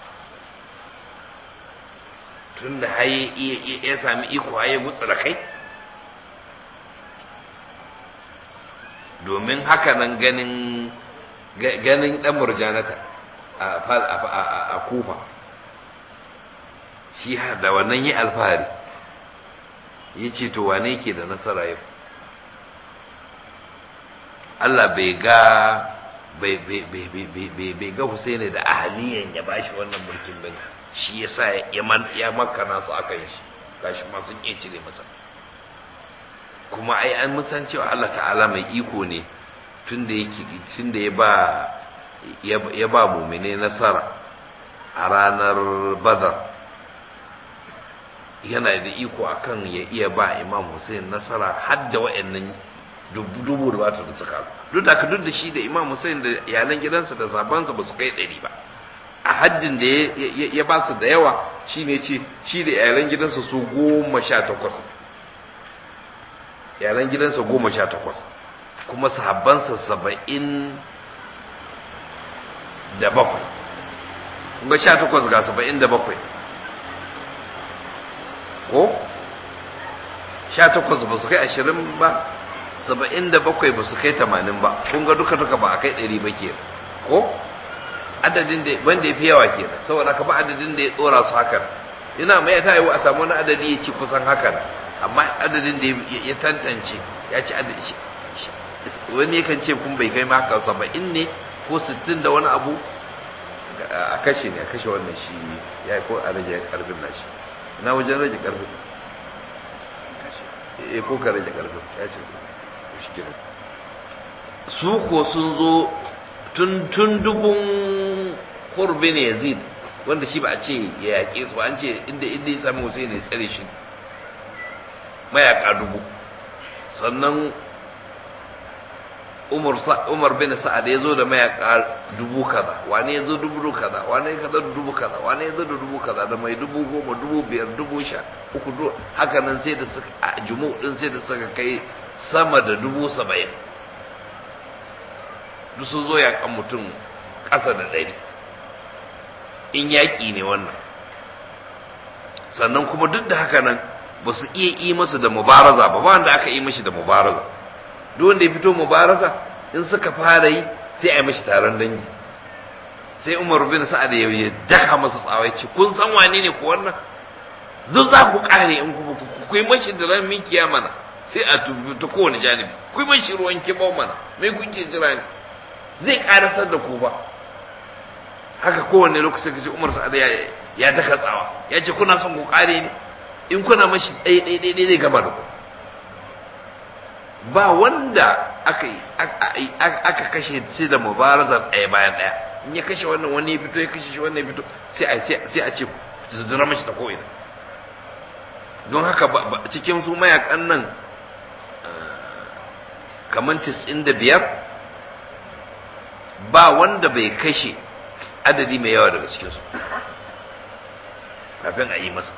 tun da ya sami iko ya gutsu da kai domin haka nan ganin ganin dan murjanata a kufa shi da wannan yi alfahari ya ce to wane ke da nasara yau Allah bai ga bai ga Husaini da ahaliyan ya bashi wannan mulkin bane shi yasa ya ya makana su aka yi shi gashi ma sun iya cire masa kuma ai an san cewa Allah ta'ala mai iko ne tunda yake tunda ya ba ya ba mumine nasara a ranar badar yana da iko akan ya iya ba imam hussein nasara har da wa'annan dubu da bata da suka duk da ka duk da shi da imam hussein da iyalan gidansa da sabansa ba su kai ɗari ba a haddin da ya ba su da yawa shi ne ce shi da iyalan gidansa su goma sha takwas iyalan gidansa goma sha takwas kuma sahabbansa saba'in da bakwai kuma sha takwas ga saba'in da bakwai ko sha takwas ba su kai ashirin ba saba'in da bakwai ba su kai tamanin ba kun ga duka duka ba a kai ɗari ba ke ko adadin da wanda ya fi yawa ke saboda ka ba adadin da ya tsora su hakan yana mai ta yiwu a samu wani adadi ya ci kusan hakan amma adadin da ya tantance ya ci adadi wani yakan ce kun bai kai ma haka saba'in ne ko sittin da wani abu a kashe ne a kashe wannan shi ya ko a rage karfin nashi ina wajen rage karfin eh ko ka rage karfin ya ce shi kenan su ko sun zo tun tun dubun kurbi ne yazid wanda shi ba a ce ya yaƙe su an ce inda inda ya sami Hussein ya tsare shi mayaka dubu sannan Umar Umar bin Sa'ad ya zo da mayaka dubu kaza wane ya zo dubu kaza wane ya kaza dubu kaza wane ya zo da dubu kaza da mai dubu goma dubu biyar dubu sha uku du haka nan sai da suka a jumu din sai da suka kai sama da dubu saba'in duk sun zo yakan mutum ƙasa da ɗari in yaƙi ne wannan sannan kuma duk da haka nan ba su iya yi masa da mubaraza ba ba wanda aka yi mashi da mubaraza duk wanda ya fito mubaraza in suka fara yi sai a yi mashi taron dangi sai umar bin sa'ad ya ya daka masa tsawai ce kun san wane ne ko wannan zo za ku kare in ku ku yi mashi da ran min mana sai a tubi ta kowane janibi ku yi mashi ruwan kibau mana mai kuke jira ne zai karasar da ku ba haka kowane lokacin kace umar sa'ad ya ya daka tsawa ya ce kuna son ku kare ne in kuna mashi ɗaya ɗaya ɗaya zai gama da ku ba wanda aka aka kashe shi da mubarazar ɗaya bayan ɗaya in ya kashe wannan wani ya fito ya kashe shi wannan ya fito sai a sai a ce zura mashi ta ko'ina don haka cikin su mayakan nan kamar tis'in da biyar ba wanda bai kashe adadi mai yawa daga cikinsu kafin a yi masa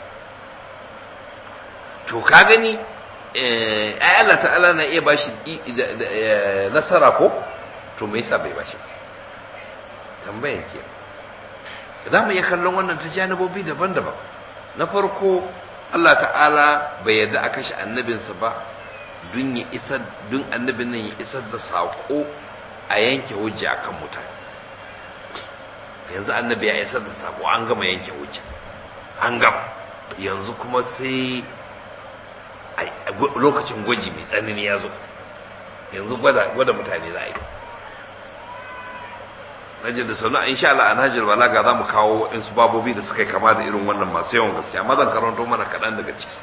to ka gani ai Allah ta'ala na iya bashi nasara ko to me yasa bai bashi tambayan ke za mu iya kallon wannan ta janibobi daban-daban na farko Allah ta'ala bai yarda a kashe annabinsa ba dun ya isar dun annabin nan ya isar da saƙo a yanke hujja akan mutane yanzu annabi ya isar da saƙo an gama yanke hujja an gama yanzu kuma sai lokacin gwaji mai tsanani ya zo yanzu gwada mutane za a yi najin da sanu insha Allah an hajjar balaga za mu kawo waɗansu babobi da suka yi kama da irin wannan masu yawan gaskiya amma zan karanto mana kaɗan daga ciki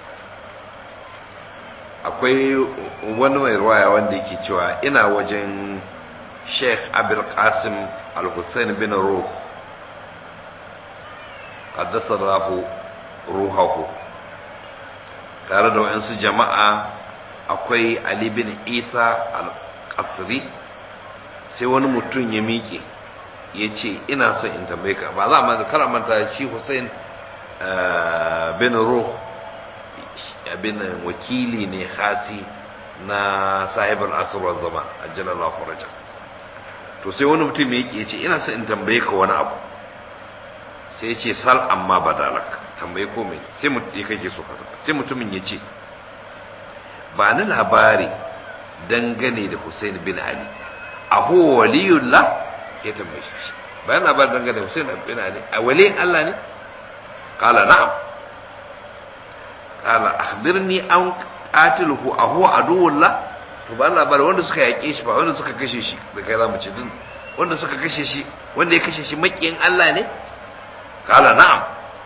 akwai wani mai ruwaya wanda yake cewa ina wajen sheikh abul qasim al-hussein bin ruh qaddasa rahu ruhahu tare da wayansu jama'a akwai Ali bin Isa al-Qasri sai wani mutum ya miƙe ya ce ina son in tambaye ka ba za a kara manta shi Hussein bin Ruh abin wakili ne hasi na sahibar asirwar zama a jalallah faraja to sai wani mutum ya ya ce ina son in tambaye ka wani abu sai ya ce sal amma badalaka tambaye ko mai sai mutum ya kake so sai mutumin ya ce ba ni labari dangane da Hussein bin Ali a huwa waliyullah ya tambaye shi bayan labari dangane da Hussein bin Ali a waliyin Allah ne kala na'am kala akhbirni an qatiluhu a huwa aduwullah to ba labari wanda suka yake shi ba wanda suka kashe shi da kai zamu ce din wanda suka kashe shi wanda ya kashe shi makiyin Allah ne kala na'am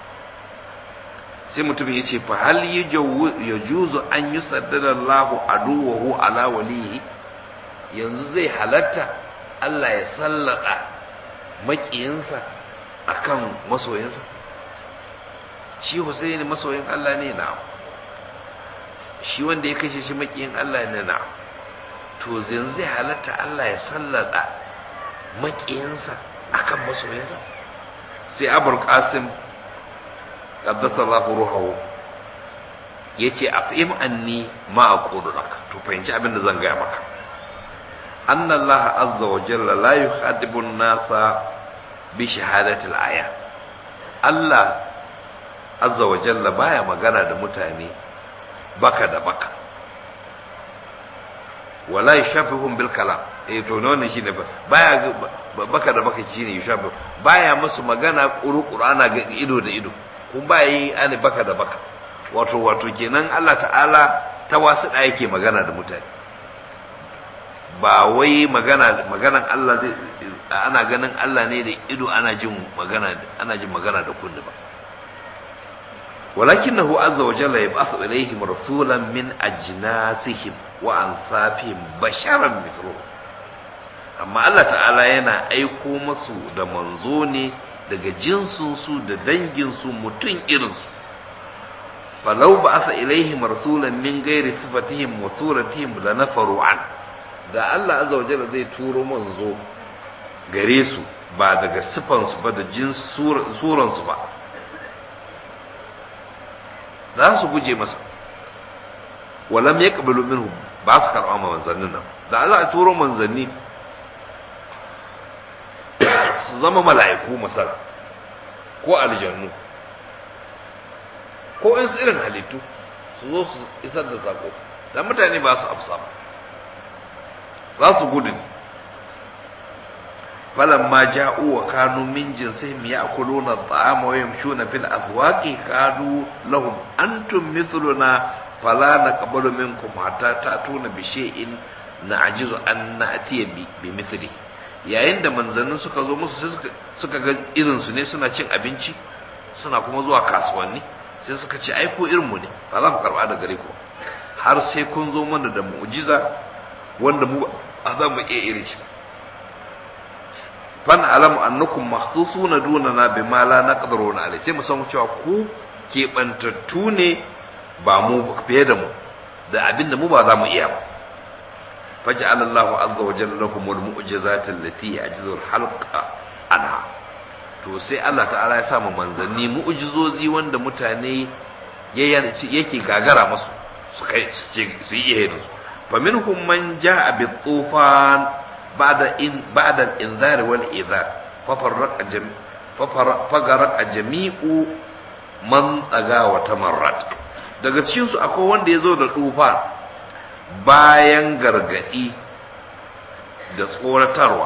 sai mutum ya ce fa hal ya juzu an yi saddada Allahu aduwahu ala waliyi yanzu zai halatta Allah ya sallada maƙiyinsa akan masoyinsa shi Husaini masoyin Allah ne na shi wanda ya kashe shi maƙiyin Allah ne na to yanzu zai halatta Allah ya sallada maƙiyinsa akan masoyinsa sai abul qasim qaddasa Allahu ruhahu yace afim anni ma aqulu lak to fahimci abin da zan gaya maka anna Allah azza wa jalla la yukhadibu an-nasa bi shahadati al-aya Allah azza wa jalla baya magana da mutane baka da baka wala yashafuhum bil kalam eh to ne shine baya baka da baka shine yashafu baya musu magana kuru-kuru ana ga ido da ido kun baya yi ani baka da baka wato wato kenan Allah ta'ala ta wasu da yake magana da mutane ba wai magana maganan Allah zai ana ganin Allah ne da ido ana jin magana ana jin magana da kunni ba ولكنه عز وجل يبعث إليهم رسولا من أجناسهم وأنصافهم بشرا مثلهم amma Allah ta'ala yana aiko masu da manzo ne daga jinsinsu da danginsu mutum irinsu falau ba asa ilaihim rasulan min gairi sifatihim wa suratihim la nafaru an da Allah azza wa jalla zai turo manzo gare su ba daga sifansu ba da jin suransu ba za su guje masa walam yaqbalu minhum ba su karɓa ma manzannin nan da Allah ya turo manzanni su zama mala'iku masala ko aljannu ko in irin halittu su zo su isar da sako da mutane ba su amsa ba za su gudu ne فلما جاءوا وكانوا من جنسهم يأكلون الطعام ويمشون في الأسواق قالوا لهم أنتم مثلنا فلا نقبل منكم حتى تأتون بشيء نعجز أن نأتي بمثله yayin da manzannin suka zo musu suka ga irinsu ne suna cin abinci suna kuma zuwa kasuwanni sai suka ce ai ko irinmu ne ba za mu karba da gare ku har sai kun zo mana da mu'jiza wanda mu a za mu iya irin shi fan alamu annakum mahsusuna dunana bima la naqdiruna alai sai mu san cewa ku keɓantattu ne ba mu fiye da mu da abin da mu ba za mu iya ba faj'ala Allahu azza wa jalla lakum al-mu'jizati allati ya'jizu al-halqa anha to sai Allah ta'ala ya sa mu manzanni mu'jizozi wanda mutane yake gagara masu su kai su yi iya su fa minhum man ja'a bi tufan بعد إن بعد الإنذار والإذار ففرق جم ففرق جميع من طغى وتمرد daga cikin su akwai wanda ya zo da tufa bayan gargadi da tsoratarwa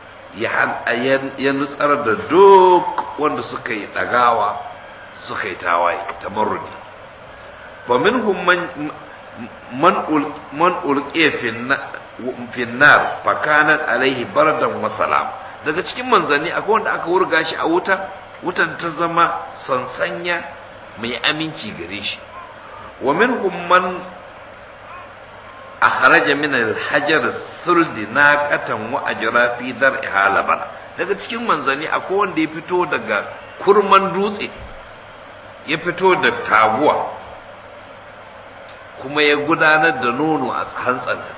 ya nutsar da duk wanda suka yi ɗagawa suka yi tawaye tamarrudi fa minhum man man ulqiya fi nar fakanat alaihi bardan wa salam daga cikin manzanni akwai wanda aka wurga shi a wuta wutan ta zama sansanya mai aminci gare shi wa minhum man akhraja min al-hajar suldi naqatan wa ajra fi dar'iha laban daga cikin manzanni akwai wanda ya fito daga kurman dutse ya fito da taguwa kuma ya gudanar da nono a hantsanta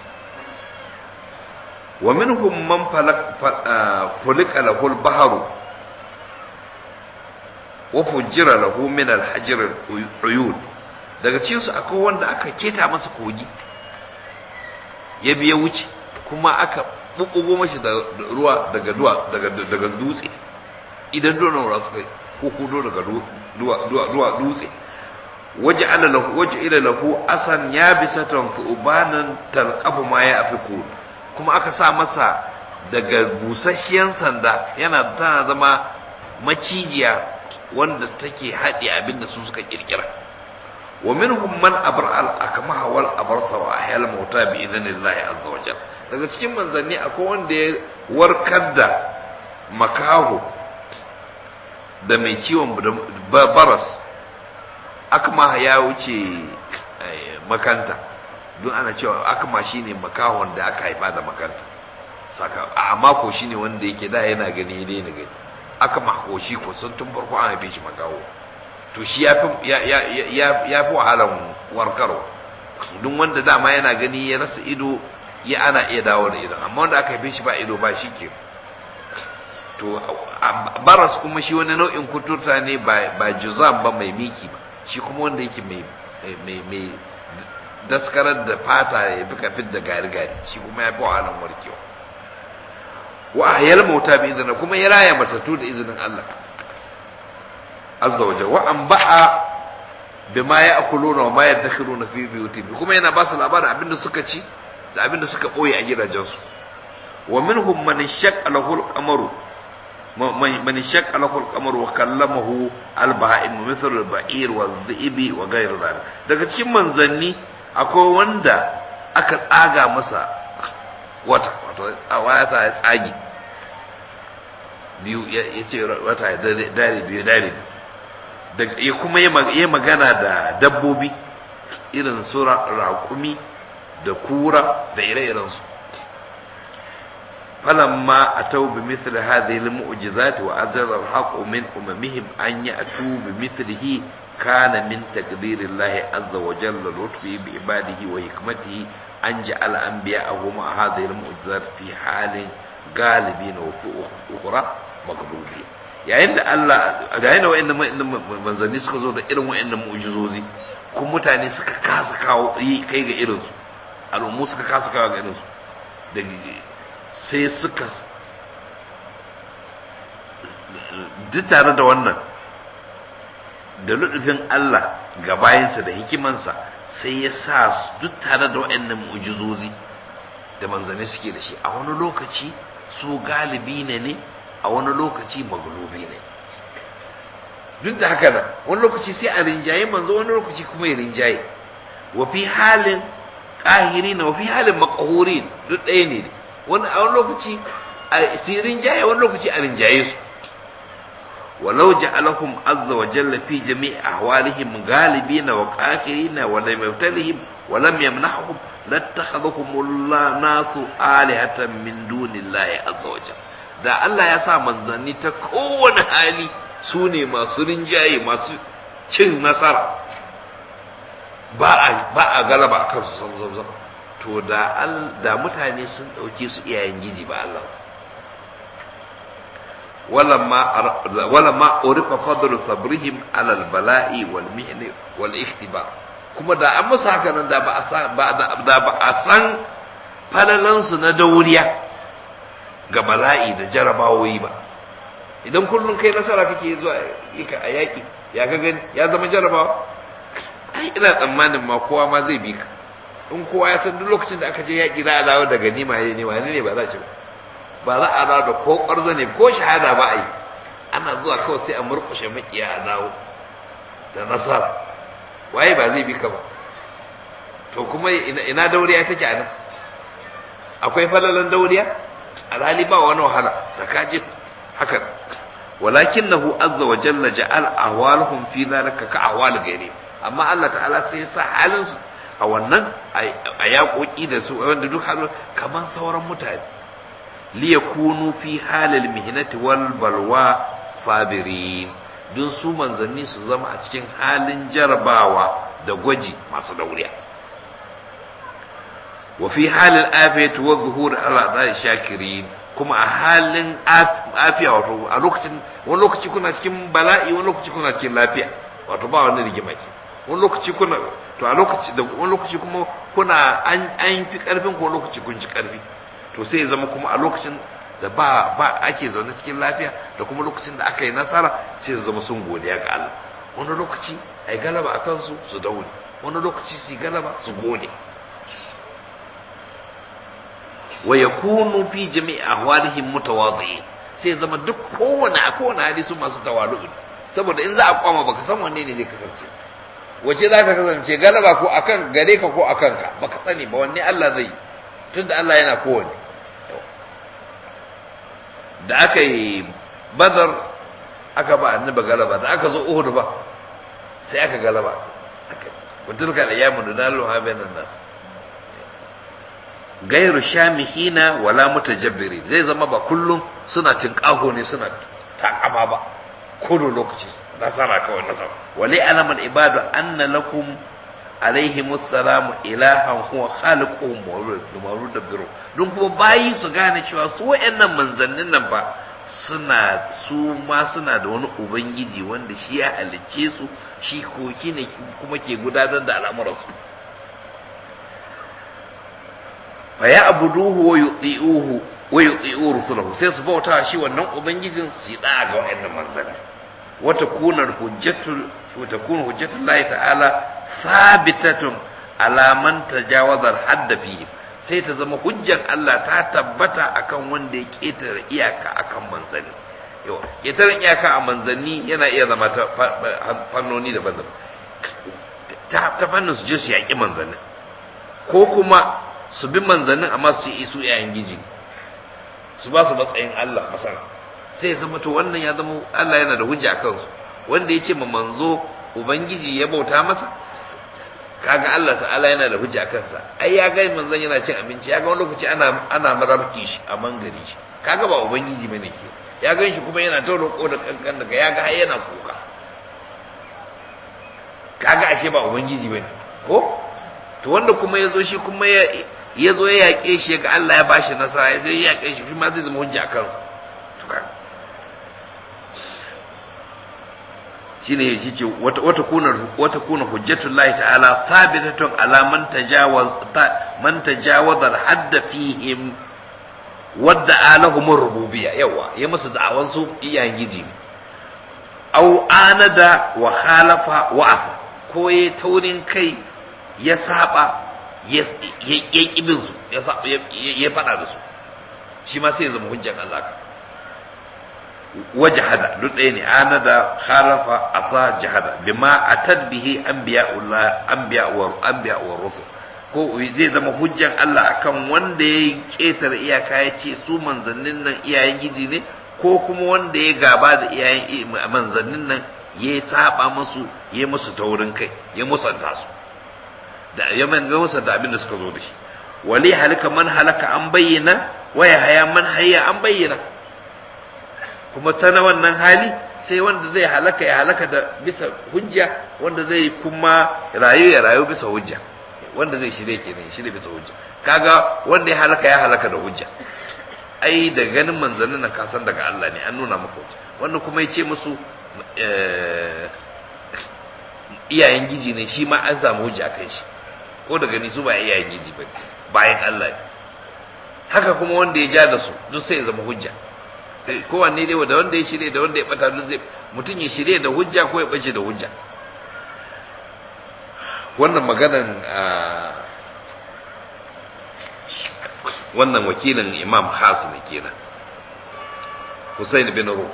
wa minhum man fulika lahu al-bahru wa fujjira lahu min al-hajr al-uyud daga cikin su akwai wanda aka keta masa kogi ya biya wuce kuma aka bubbugo mashi da ruwa daga duwa daga daga dutse idan dole ruwa suka ko kudo daga duwa duwa dutse waja'ala lahu waja'ala lahu asan yabisatan thubanan talqafu ma ya afiku kuma aka sa masa daga busasshiyan sanda yana tana zama macijiya wanda take haɗe abinda su suka kirkira wa minhum man abra al akmaha wal abrasa wa ahyal mauta bi idhnillahi azza wa jalla daga cikin manzanni akwai wanda ya warkar da makaho da mai ciwon baras akma ya wuce makanta don ana cewa akma shine makahon da aka haifa da makanta saka a mako shine wanda yake da yana gani ne na gani aka makoshi ko sun tun farko an haife shi makawo to shi ya fi ya fi wahalan warkarwa duk wanda dama yana gani ya rasa ido ya ana iya dawo da ido amma wanda aka haife shi ba ido ba shi ke to baras kuma shi wani nau'in kuturta ne ba juzam ba mai miki ba shi kuma wanda yake mai mai daskarar da fata ya fi kafin da gari-gari shi kuma ya fi wahalan warkewa wa ahyal mauta bi izinin kuma ya raya matattu da izinin Allah azza wa jalla wa an ba'a bima ya'kuluna wa ma yadakhiruna fi buyutihim kuma yana ba su labarin abinda suka ci da abinda suka boye a gidajensu wa minhum man shaqqa lahu al-qamaru man shaqqa lahu al-qamaru wa kallamahu al-baha'im mithl al-ba'ir wa dhibi wa ghayr dhalik daga cikin manzanni akwai wanda aka tsaga masa wata wato tsawa ta ya tsagi biyu ya ce wata ya dare biyu dare ya kuma ya magana da dabbobi irin su raƙumi da kura da ire-irensu falamma a tau bi misli hadhihi al-mu'jizati wa azara al-haqu min umamihim an ya'tu bi mithlihi kana min taqdirillahi azza wa jalla lutfi bi ibadihi wa hikmatihi an ja'ala anbiya'ahu ma hadhihi al-mu'jizat fi halin galibin wa fi ukhra maglubi yayin da Allah yayin da wayannan manzanni suka zo da irin wayannan mu'jizozi kun mutane suka kasa kawo kai ga irin su al'ummu suka kasa kawo ga irin su da sai suka duk tare da wannan da ludufin Allah ga bayansa da hikimansa sai ya sa duk tare da waɗannan mu'jizozi da manzanni suke da shi a wani lokaci su galibi ne ne a wani lokaci maglubi ne duk da haka nan wani lokaci sai a rinjaye manzo wani lokaci kuma ya rinjaye wa fi halin ƙahiri na wa fi halin makahurin duk ɗaya ne wani a wani lokaci a su rinjaye wani lokaci a rinjaye su ولو جعلهم عز وجل في جميع أحوالهم غالبين وقاهرين ولم يبتلهم ولم يمنحهم لاتخذهم الله ناس آلهة من دون الله عز وجل da Allah ya sa manzanni ta kowane hali su ne masu rinjaye masu cin nasara ba a ba a galaba a kansu sam sam sam to da da mutane sun dauke su iyayen giji ba Allah ولما ولما عرف فضل صبرهم على البلاء والمحن والاختبار kuma da an musu haka nan da ba a san ba da ba a san falalansu na dauriya ga bala'i da jarabawoyi ba idan kullum kai nasara kake zuwa yaka a yaƙi ya ga gani ya zama jarabawa ai ina tsammanin ma kowa ma zai bi ka in kowa ya san duk lokacin da aka je yaƙi za a dawo da ganima ne wani ne ba za ci ba ba za a dawo da ko ƙwarzo ne ko shahada ba a yi ana zuwa kawai sai a murƙushe makiya a dawo da nasara waye ba zai bi ka ba to kuma ina dauriya take a nan akwai falalan dauriya alhali ba wani wahala da kaji hakan walakinahu azza wa jalla ja'al ahwaluhum fi dhalika ka ahwal ghairi amma Allah ta'ala sai ya sa halin su a wannan a yaƙoƙi da su wanda duk halin kamar sauran mutane liyakunu fi halil mihnati wal balwa sabirin don su manzanni su zama a cikin halin jarabawa da gwaji masu dauriya wa fi halil afiyati wa zuhur ala dai shakirin kuma a halin afiya wato a lokacin wani lokaci kuna cikin bala'i wani lokaci kuna cikin lafiya wato ba wani rigima ke wani lokaci kuna to a lokaci da wani lokaci kuma kuna an an fi karfin ko lokaci kun ci karfi to sai ya zama kuma a lokacin da ba ba ake zaune cikin lafiya da kuma lokacin da aka yi nasara sai su zama sun godiya ga Allah wani lokaci ai galaba a kansu su daure wani lokaci su galaba su gode wa yakunu fi jami'i ahwalihim mutawadhi'in sai zama duk kowane a kowane hali su masu tawalu saboda in za a kwama baka san wanne ne zai kasance wace za ka kasance galaba ko akan gare ka ko akan ka baka sani ba wanne Allah zai tunda Allah yana kowanne da aka yi badar aka ba annabi galaba da aka zo uhud ba sai aka galaba wa tilka al-ayyamu nudaluha bainan nas gairu shamihina wala mutajabbirin zai zama ba kullum suna tinkaho ne suna takama ba kodo lokaci nasara kawai nasara wali alamal ibadu anna lakum alaihi musallamu ilahan huwa khaliquhum wa yudabbiru don kuma bayi su gane cewa su wayannan manzannin nan fa suna su ma suna da wani ubangiji wanda shi ya halicce su shi koki ne kuma ke gudanar da al'amuransu fa ya abuduhu wa yuti'uhu wa yuti'u rusulahu sai su bauta shi wannan ubangijin su yi da ga wayannan manzanni wata kunar hujjatul wata kunar hujjatul lahi ta'ala sabitatun ala man tajawaza hadda fihi sai ta zama hujjan Allah ta tabbata akan wanda ya ketare iyaka akan manzanni yawa ketare iyaka a manzanni yana iya zama ta fannoni daban-daban ta fannin su je su yaƙi manzanni ko kuma su bi manzannin amma su yi su yayin giji su ba su matsayin Allah masana sai zama to wannan ya zama Allah yana da hujja akan su wanda ya ce ma manzo ubangiji ya bauta masa kaga Allah ta'ala yana da hujja akan sa ai ya ga manzon yana cin abinci ya ga wani lokaci ana ana marabki shi a mangare shi kaga ba ubangiji bane ke ya gan shi kuma yana ta roƙo da kankan daga ya ga har yana kuka kaga ashe ba ubangiji bane ko to wanda kuma ya zo shi kuma ya ya zo ya yaƙe shi ga Allah ya bashi nasara ya zai yaƙe shi shi ma zai zama hujja akan sa to kaga shine shi ce wata wata kuna wata kuna hujjatul lahi ta'ala thabitatun ala man tajawaz man tajawaza al-hadd fihim wadda alahum rububiyya yawa ya musu da'awan su iyayen giji aw anada wa khalafa wa asa ko ya taurin kai ya saba ya ya kibin su ya ya fada da su shi ma sai ya zama hujjan Allah ka wajahada duk ɗaya ne ana da khalafa asa jahada bima atad bihi anbiya'ullah anbiya wa anbiya wa rusul ko zai zama hujjan Allah akan wanda ya ketar iyaka ya ce su manzannin nan iyayen giji ne ko kuma wanda ya gaba da iyayen manzannin nan ya saba musu ya musu taurin kai ya musanta su da ya musanta abin da suka zo da shi wali halaka man halaka an bayyana waya haya man hayya an bayyana kuma ta na wannan hali sai wanda zai halaka ya halaka da bisa hujja wanda zai kuma rayu ya rayu bisa hujja wanda zai shirye kenan ya shirye bisa hujja kaga wanda ya halaka ya halaka da hujja ai da ganin manzannin nan kasan daga Allah ne an nuna maka hujja wannan kuma ya ce musu iyayen giji ne shi ma an samu hujja akan shi ko da gani su ba iyayen giji ba bayan Allah ne haka kuma wanda ya ja da su duk sai ya zama hujja kowanne dai da wanda ya shirye da wanda ya bata duk zai mutum ya shirye da hujja ko ya bace da hujja wannan maganan wannan wakilin imam khas ne kenan Hussein bin Ruh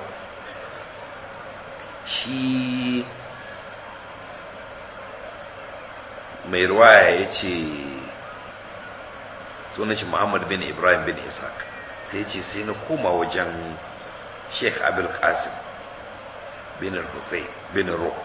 shi mai ruwaya ya ce sunan shi Muhammad bin Ibrahim bin Isaac sai ce sai na koma wajen sheikh abul qasim bin hussein bin ruh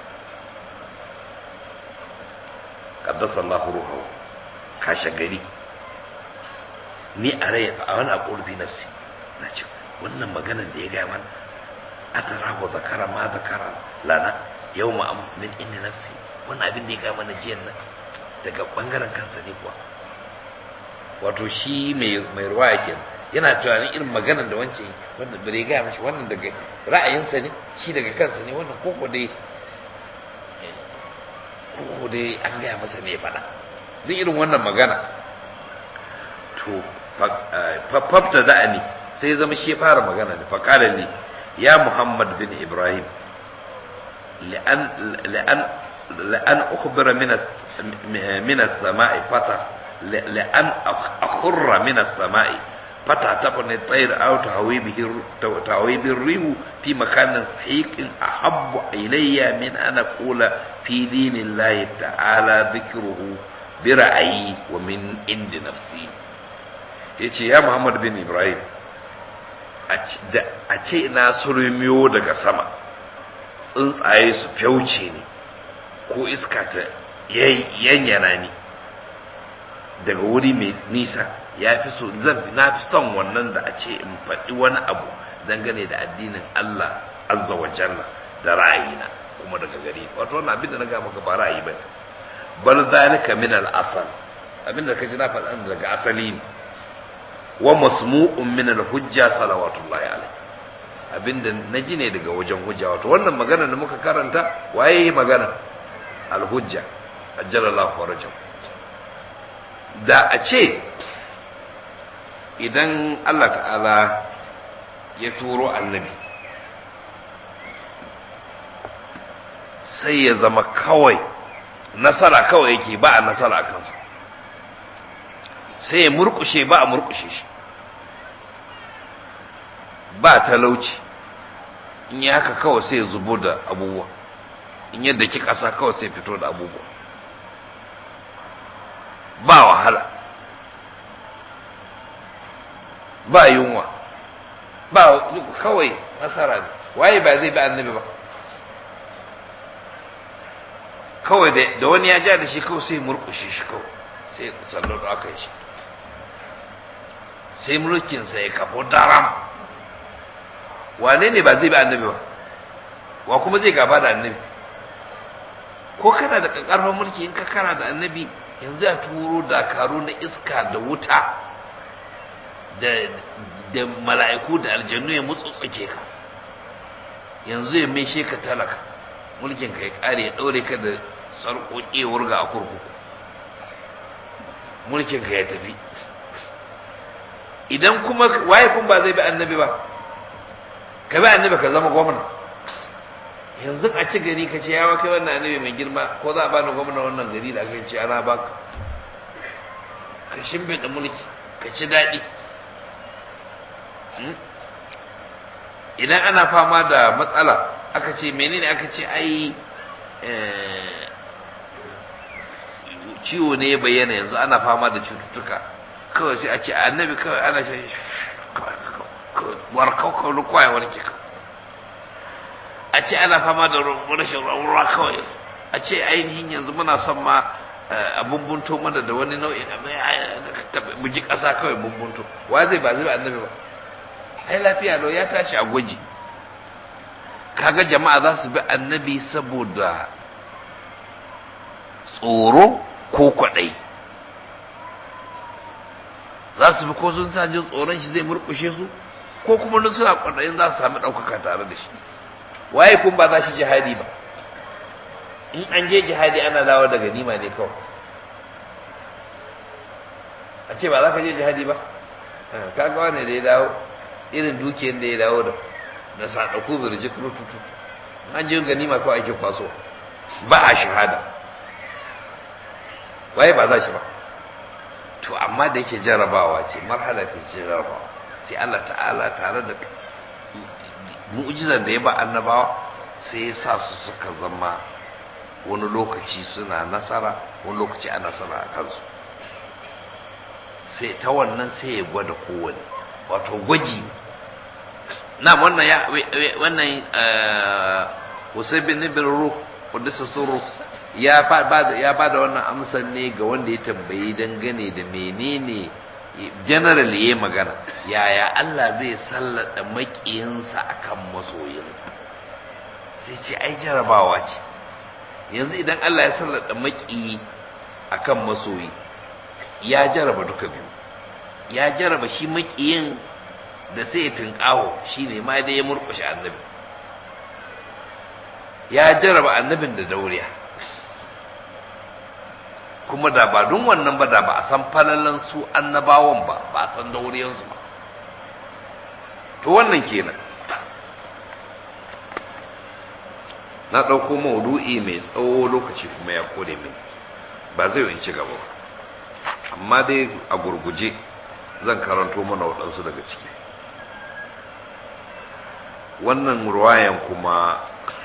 qaddasa Allah ruhu kashe gari ni a rai a wani aqulbi nafsi na ce wannan maganar da ya gaya mana atara wa zakara ma zakara lana yawma ams min inni nafsi wannan abin da ya gaya mana jiyan nan daga bangaren kansa ne kuwa wato shi mai ruwaya kenan yana tunanin irin maganar da wancan wanda bare gaya mashi wannan daga ra'ayinsa ne shi daga kansa ne wannan koko dai koko dai an gaya masa ne faɗa duk irin wannan magana to fafta da ni sai zama shi fara magana da faƙalar ne ya muhammad bin ibrahim لأن أخبر من السماء فتح لأن أخر من السماء فتعتقني الطير أو تهوي به تهوي بالريح في مكان صحيح أحب إلي من أن أقول في دين الله تعالى ذكره برأيي ومن عند نفسي yace ya Muhammad bin Ibrahim a ce na surmiyo daga sama tsuntsaye su fyauce ni ko iska ta yanyana ni daga wuri mai nisa ya fi so zan na fi son wannan da a ce in faɗi wani abu dangane da addinin Allah azza wa jalla da ra'ayina kuma daga gare ni wato wannan abin da na ga maka ba ra'ayi ba bal zalika min al asal abin da kaji na faɗa daga asali ne wa masmu'un min al hujja salawatullahi alaihi abin da naji ne daga wajen hujja wato wannan magana da muka karanta waye magana al hujja ajjalallahu farajam da a ce idan Allah ta'ala ya turo annabi sai ya zama kawai nasara kawai yake ba a nasara a kansa sai ya murkushe ba a murkushe shi ba talauci in yi haka kawai sai ya zubo da abubuwa in yadda ki ƙasa kawai sai fito da abubuwa ba wahala ba yunwa ba kawai nasara ne waye ba zai bi annabi ba kawai da wani ya ja da shi kawai sai murkushe shi kawai sai sallar da aka yi shi sai mulkinsa ya kafo daram wane ne ba zai bi annabi ba wa kuma zai gaba da annabi ko kana da ƙarfin mulki in ka kana da annabi yanzu ya turo dakaru na iska da wuta da da mala'iku da aljannu ya mutsutsuke ka yanzu ya mai ka talaka mulkin ka ya kare ya daure ka da sarƙoƙi wurga a kurkuku mulkin ka ya tafi idan kuma waye kun ba zai bi annabi ba ka bi annabi ka zama gwamna yanzu a ci gari ka ce yawa kai wannan annabi mai girma ko za a bani gwamna wannan gari da aka ce ana baka ka shimfiɗa mulki ka ci daɗi idan ana fama da matsala aka ce menene aka ce ai ciwo ne ya bayyana yanzu ana fama da cututtuka kawai sai a ce annabi kawai ana shi warkau kawai kwaya warke kawai a ce ana fama da rashin ruwa kawai a ce ainihin yanzu muna son ma a bumbunto mana da wani nau'in mu ji ƙasa kawai bumbunto wa zai ba zai ba annabi ba ai lafiya lau ya tashi a gwaji kaga jama'a za su bi annabi saboda tsoro ko kwaɗai za su bi ko sun sa jin tsoron shi zai murkushe su ko kuma duk suna kwaɗayin za su sami ɗaukaka tare da shi waye kun ba za shi jihadi ba in an je jihadi ana dawo da ganima ne kawai a ce ba za ka je jihadi ba kaga wane da ya dawo irin dukiyar da ya dawo da na sadaku birjik rututu an je ganima kawai ake kwaso ba a shahada waye ba za shi ba to amma da yake jarabawa ce marhala ta ce jarabawa sai Allah ta'ala tare da mu'jizar da ya ba annabawa sai ya sa su suka zama wani lokaci suna nasara wani lokaci a nasara a kansu sai ta wannan sai ya gwada kowane wato gwaji na wannan ya wannan Hussein bin bin Ruh Qudus Sirru ya ba ya ba da wannan amsan ne ga wanda ya tambayi dangane da menene general yayi magana yaya Allah zai sallada makiyinsa akan masoyinsa sai ce ai jarabawa ce yanzu idan Allah ya sallada makiyi akan masoyi ya jaraba duka biyu ya jaraba shi makiyin da sai ya tunƙaho shi ne ma dai ya murƙushe annabi ya jaraba annabin da dauriya kuma da ba don wannan ba da ba a san falalan su annabawan ba ba a san dauriyansu ba to wannan kenan na ɗauko maudu'i mai tsawo lokaci kuma ya kore min ba zai in ci gaba ba amma dai a gurguje zan karanto mana waɗansu daga ciki wannan ruwayan kuma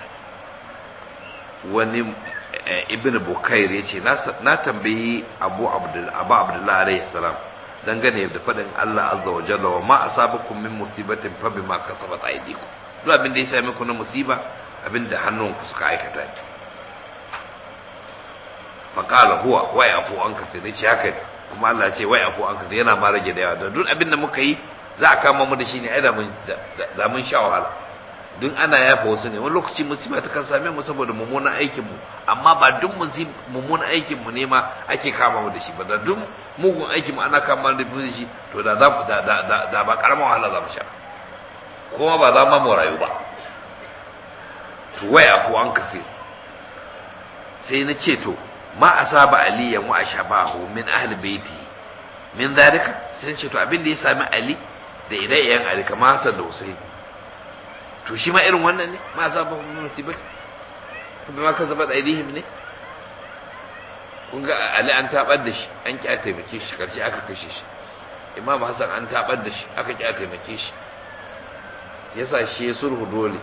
wani ibn bukair ya ce na tambayi abu abdullahi alaihi salam dangane da faɗin Allah azza wa jalla wa ma asabakum min musibatin fa bima kasabat aydikum duk abin da ya same ku na musiba abin da hannunku suka aikata ne fa qala huwa wa yafu an kafir ce haka kuma Allah ya ce wai afu an kaza yana ma rage da yawa da duk abin da muka yi za a kama mu da shi ne ai da mun da mun sha wahala duk ana yafa wasu ne wani lokaci musiba ta kan same mu saboda mummunan aikin mu amma ba duk mummunan aikin mu ne ma ake kama mu da shi ba da duk mugun aikin mu ana kama da shi to da za da da da ba karamar wahala za mu sha kuma ba za mu rayu ba to wai afu an kafe sai na ce to ma asaba aliyan wa ashabahu min ahli baiti min zalika sai ce to abin da ya sami ali da ire-iren ali kamar Hassan da Hussein to shi ma irin wannan ne ma asaba min musibati kuma ma kasabat aidihim ne kun ga ali an tabar da shi an ki taimake shi karshe aka kashe shi imam Hassan an tabar da shi aka ki taimake shi yasa shi ya sulhu dole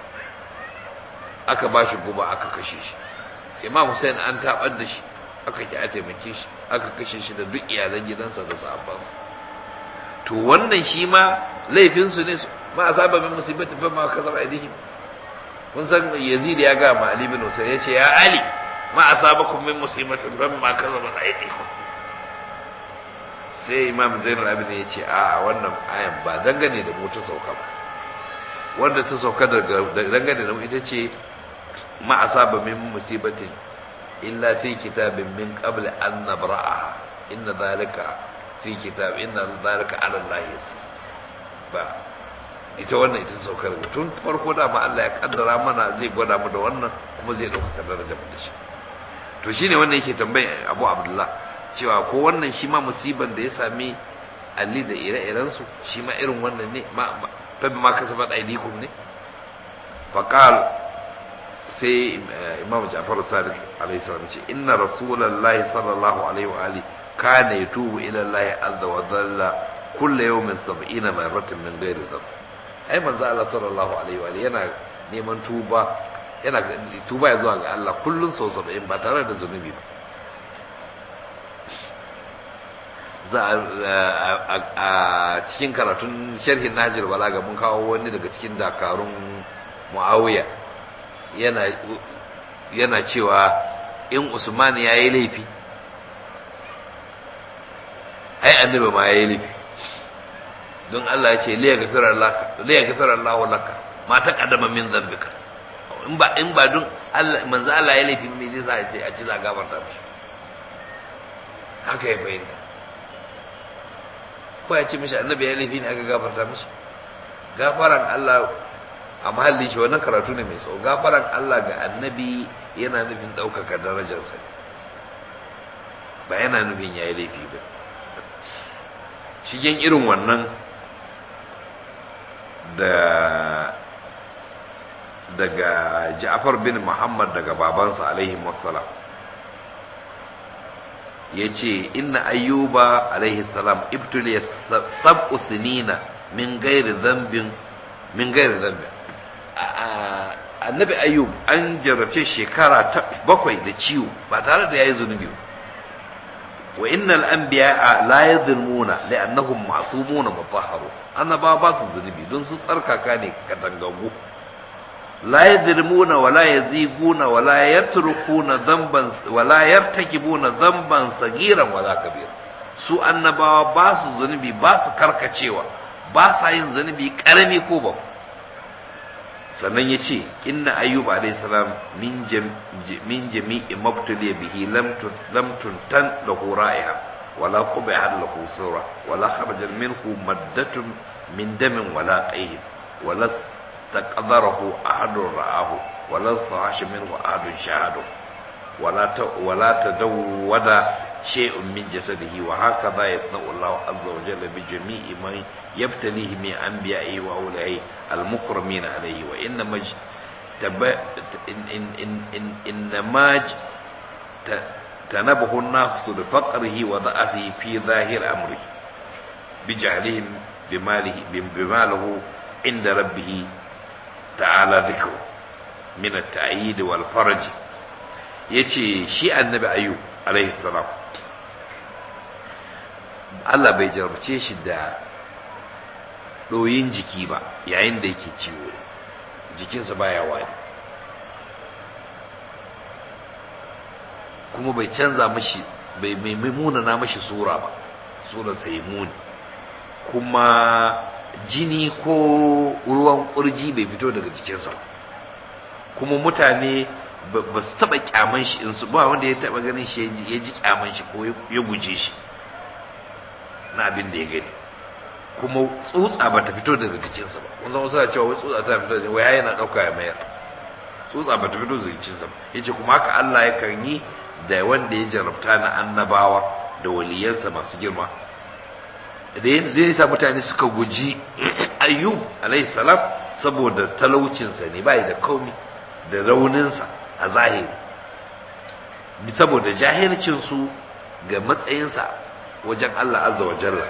aka ba shi guba aka kashe shi imam hussein an tabar da shi aka ki a taimake shi aka kashe shi da duk iyalan gidansa da sahabbansa to wannan shi ma laifinsu ne ma a saba min musibati fa ma kasaba aidihim kun san yazid ya ga ma ali bin husayn ya ce ya ali ma asabakum min musibatin fa ma kasaba aidihim sai imam zainul abidin ya ce a wannan ayan ba dangane da mu ta sauka ba wanda ta sauka daga dangane da mu ita ce ma asaba min musibatin illa fi kitabin min qabl an nabra'aha inna dhalika fi kitab inna dhalika ala Allah yasir ba ita wannan ita saukar tun farko da ma Allah ya kaddara mana zai gwada mu da wannan kuma zai dauka darajar mu da shi to shine wannan yake tambayi Abu Abdullah cewa ko wannan shi ma musiban da ya sami Ali da ire-iren su shi ma irin wannan ne ma fa ma kasabat aidikum ne faqal sai imam Ja'far Sadiq alaihi salam ce inna rasulullahi sallallahu alaihi wa ali kana yatubu ila Allah azza wa jalla kullu yawmin 70 marratan min ghairi dhanb ai manzo Allah sallallahu alaihi wa ali yana neman tuba yana tuba ya zuwa ga Allah kullun sau 70 ba tare da zunubi ba za a cikin karatun sharhin Najir Balaga mun kawo wani daga cikin dakarun Muawiya yana yana cewa in Usman ya yi laifi ai annabi ma ya yi laifi don Allah ya ce liya gafira laka liya gafira Allah laka ma ta kadama min zambika in ba in ba don Allah manzo Allah ya laifi me zai sa a ce a ci za gafarta mishi haka ya fahimta ko ya ce mishi annabi ya laifi ne aka gafarta mishi gafaran Allah a mahallin shi wannan karatu ne mai tsawo gafaran Allah ga annabi yana nufin ɗaukaka darajarsa ba yana nufin ya yi laifi ba shigen irin wannan da daga Ja'far bin Muhammad daga babansa alaihi wassalam ya ce inna ayyuba alaihi salam ibtuliya sab'u sinina min gairi zambin min gairi zambin annabi ayyub an jarabce shekara bakwai da ciwo ba tare da yayi zunubi ba wa innal anbiya la yadhlimuna li'annahum ma'sumuna mutahharu annaba ba su zunubi don su tsarkaka ne katangagu la yadhlimuna wa la yaziguna wa la yatrukuna dhanban wa la yartakibuna dhanban sagiran wa la kabir su annabawa ba su zunubi ba su karkacewa ba sa yin zunubi karami ko ba sannan ya ce inna ayyub alayhi salam min min jami'i mabtali bihi lam lam tuntan lahu ra'iha wala qubiha lahu sura wala kharaja minhu maddatun min damin wala qayh wala taqdarahu ahadun ra'ahu wala sahash minhu ahadun shahadu wala ta wala tadawwada shay'un min jasadihi wa hakadha yasna'u Allah azza wa jalla bi jami'i man yabtalihi min anbiya'ihi wa awliya'ihi al-mukramin alayhi wa inna maj in in in in inna maj tanabahu an-nafs bi faqrihi wa da'afihi fi zahir amrihi bi jahlihim bimalihi bimalahu inda rabbih ta'ala dhikru min at-ta'yid wal farj yace shi annabi ayyub alaihi salam Allah bai jarabce shi da ɗoyin jiki ba yayin da yake ciwo jikinsa baya wani kuma bai canza mashi bai mai muna na mashi sura ba surar sai muni kuma jini ko ruwan kurji bai fito daga jikinsa kuma mutane ba su taba kyaman shi in su ba wanda ya taba ganin shi ya ji kyaman shi ko ya guje shi na abin da ya gani kuma tsutsa ba ta fito daga jikinsa ba kun zama suna cewa wai tsutsa ta fito daga waya yana ɗauka ya mayar tsutsa ba ta fito daga jikinsa ba yace kuma haka Allah ya kan yi da wanda ya jarabta na annabawa da waliyansa masu girma da ya sa mutane suka guji ayyub alayhi salam saboda talaucinsa ne bai da komi da rauninsa a zahiri saboda jahilcinsu ga matsayinsa wajen Allah azza wa jalla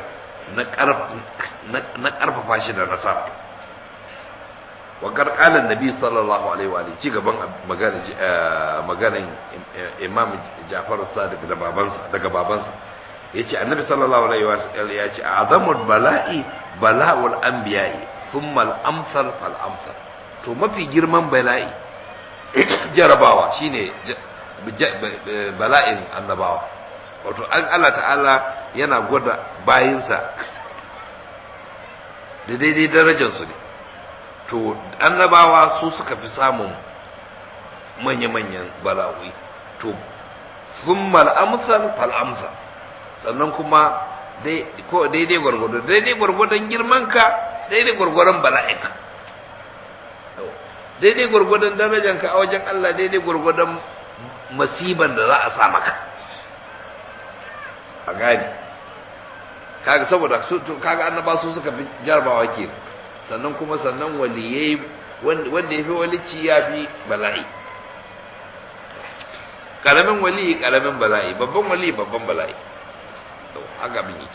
na ƙarfafa shi da nasara wa karkalan nabi sallallahu alaihi wa ci gaban maganin imam jafar sadiq da babansa daga babansa yace annabi sallallahu alaihi wa sallam ya ce azamul bala'i bala'ul anbiya'i thumma al-amsal fal amsal to mafi girman bala'i jarabawa shine bala'in annabawa wato an Allah ta'ala yana gwada bayinsa da daidai darajarsu ne to annabawa su suka fi samun manya-manyan bala'o'i to thumma al-amsal fal amsal sannan kuma daidai gwargwado daidai gwargwadon girmanka daidai gwargwadon bala'inka daidai gwargwadon darajanka a wajen Allah daidai gwargwadon masiban da za a sa maka a gani kaga saboda kaga annaba su suka fi jarabawa ke sannan kuma sannan waliyai wanda ya fi walici ya fi bala'i karamin wali karamin bala'i babban wali babban bala'i haka abin yake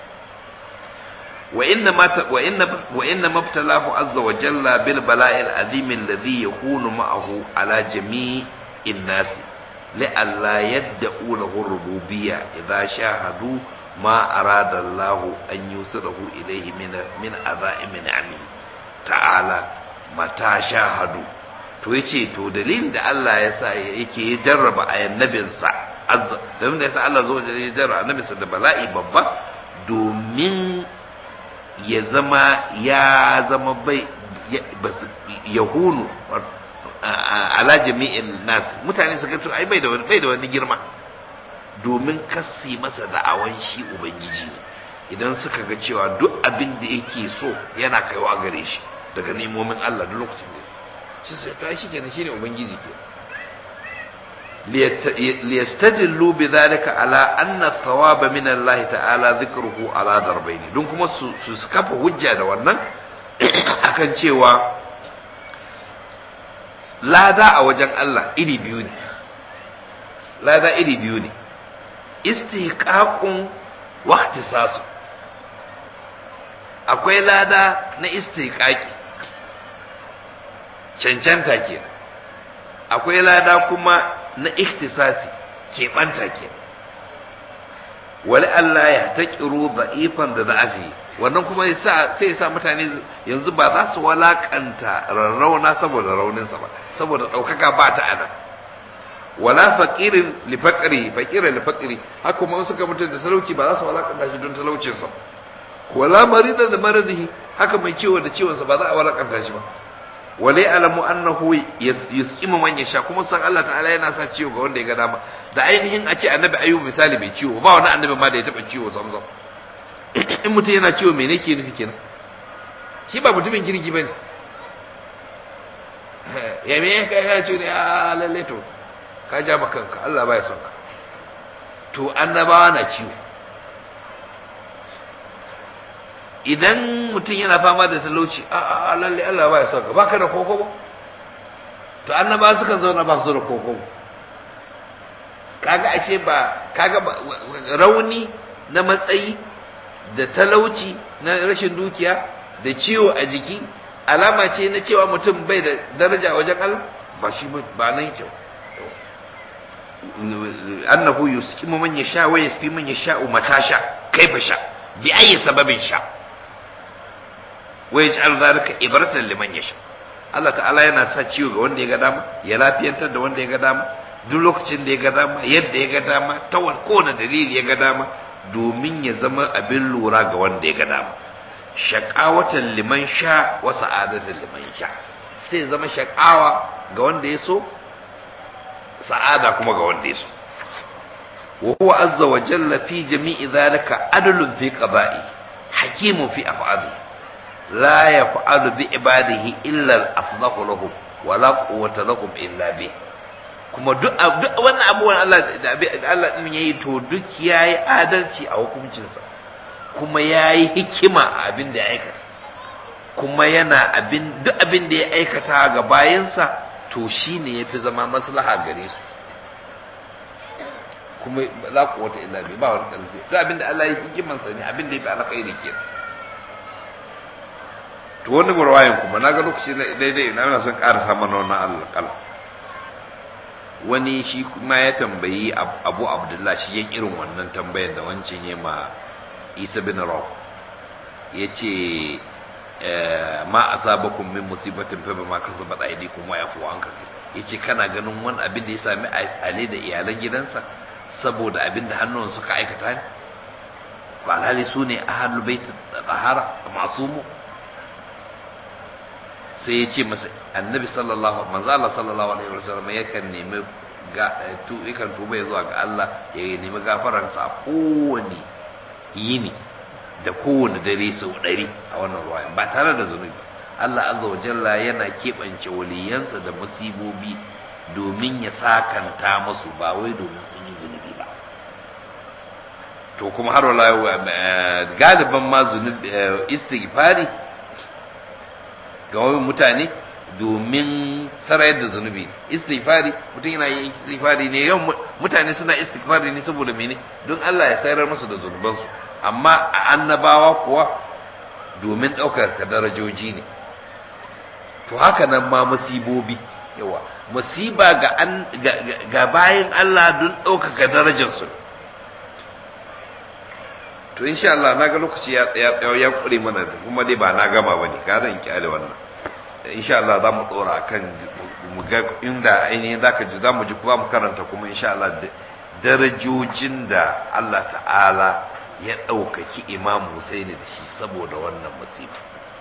wa inna ma wa inna wa inna mabtalahu azza wa jalla bil bala'il azim alladhi yakunu ma'ahu ala jami'in nas la'alla yad'u lahu rububiyya idha shahadu ma arada Allah an yusrahu ilayhi min min azaim ni'ami ta'ala mata shahadu to yace to dalilin da Allah ya sa yake jarraba annabinsa azza domin da yasa Allah zo ya jarraba annabinsa da bala'i babba domin ya zama ya zama bai yahunu ala jami'in nas mutane suka to ai bai da wani bai da wani girma domin kasi masa da'awan shi ubangiji ne idan suka ga cewa duk abin da yake so yana kaiwa gare shi daga nemomin Allah duk lokacin da shi sai to ai shikenan shine ubangiji ke liyastadillu bidhalika ala anna thawaba min Allah ta'ala dhikruhu ala darbaini don kuma su su kafa hujja da wannan akan cewa lada a wajen Allah iri biyu ne lada iri biyu ne istihqaqun wa ihtisasu akwai lada na istihqaqi cancanta kenan akwai lada kuma na ikhtisasi keɓanta ke wali Allah ya taƙiru da'ifan da za'afi wannan kuma sai ya sa mutane yanzu ba za su walakanta rarrauna saboda rauninsa ba saboda ɗaukaka ba ta ana wala faƙirin lifaƙiri faƙirin lifaƙiri haka kuma suka mutu da talauci ba za su walakanta shi don talaucinsa wala maridan da maradihi haka mai ciwo da ciwonsa ba za a walakanta shi ba wale alamu annahu yusqimu man yasha kuma san Allah ta'ala yana sa ciwo ga wanda ya ga dama da ainihin a ce annabi ayyub misali bai ciwo ba wani annabi ma da ya taba ciwo zamzam in mutum yana ciwo me ke nufi kenan shi ba mutumin kirki bane ya me ka ya ce ne a lalle to ka ja ba kanka Allah baya son ka to annabawa na ciwo idan mutum yana fama da talauci a a lalle Allah ba ya son ka baka da koko ba to annaba suka zauna ba su da koko kaga ashe ba kaga rauni na matsayi da talauci na rashin dukiya da ciwo a jiki alama ce na cewa mutum bai da daraja wajen Allah ba shi ba nan kyau annahu yuskimu man yasha wa yasfi man yasha mata sha kaifa sha bi ayi sababin sha wa yaj'al dhalika ibratan liman yasha Allah ta'ala yana sa ciwo ga wanda ya ga dama ya lafiyantar da wanda ya ga dama duk lokacin da ya ga dama yadda ya ga dama ta kowane dalili ya ga dama domin ya zama abin lura ga wanda ya ga dama shaƙawatan liman sha wa sa'adatan liman sha sai zama shaƙawa ga wanda ya so sa'ada kuma ga wanda ya so wa huwa azza wa jalla fi jami'i dhalika adlun fi qada'i hakimun fi af'ali la yaf'alu bi ibadihi illa al-aslahu lahum wa la quwwata lahum illa bih kuma duk duk wannan abubuwan Allah da Allah din yayi to duk yayi adalci a hukuncinsa kuma yayi hikima a abin da ya aikata kuma yana abin duk abin da ya aikata ga bayansa to shine yafi zama maslaha gare su kuma la quwwata illa bi ba wani kalzi duk abin da Allah ya hikiman sa ne abin da yafi alkhairi ke to wannan murwayin kuma naga lokaci daidai na son ƙarasa mana wannan Allah kala wani shi kuma ya tambayi abu abdullah shi yin irin wannan tambayar da wancan ya ma isa bin raw ya ce ma asabakum min musibatin fa bima kasabat aydikum wa yafu an kafi ya ce kana ganin wani abin da ya sami ali da iyalan gidansa saboda abin da hannun suka aikata ne ba lalai su ne ahlul bait tahara masumu sai ya ce masa annabi sallallahu manzo Allah sallallahu alaihi wasallam yakan nemi ga tu yakan tuba ya zuwa ga Allah ya nemi gafaran sa kowane yini da kowane dare sau ɗari a wannan ruwa ba tare da zunubi Allah azza wa jalla yana keɓance waliyansa da musibobi domin ya sakanta masu ba wai domin sun yi zunubi ba to kuma har wala galiban ma zunubi istighfari ga wani mutane domin sarayar da zunubi istighfari mutum yana yin istighfari ne yau mutane suna istighfari ne saboda mene don Allah ya sayar musu da zunubansu amma a annabawa kuwa domin ɗaukar ka darajoji ne to haka nan ma musibobi yawa musiba ga ga bayan Allah don ɗaukaka darajarsu to insha Allah na ga lokaci ya ya ya kure mana kuma dai ba na gama bane ga zan kyale wannan insha Allah za mu tsora kan mu ga inda ainihin zaka ji za mu ji kuma mu karanta kuma insha Allah darajojin da Allah ta'ala ya ɗaukaki Imam Husaini da shi saboda wannan musiba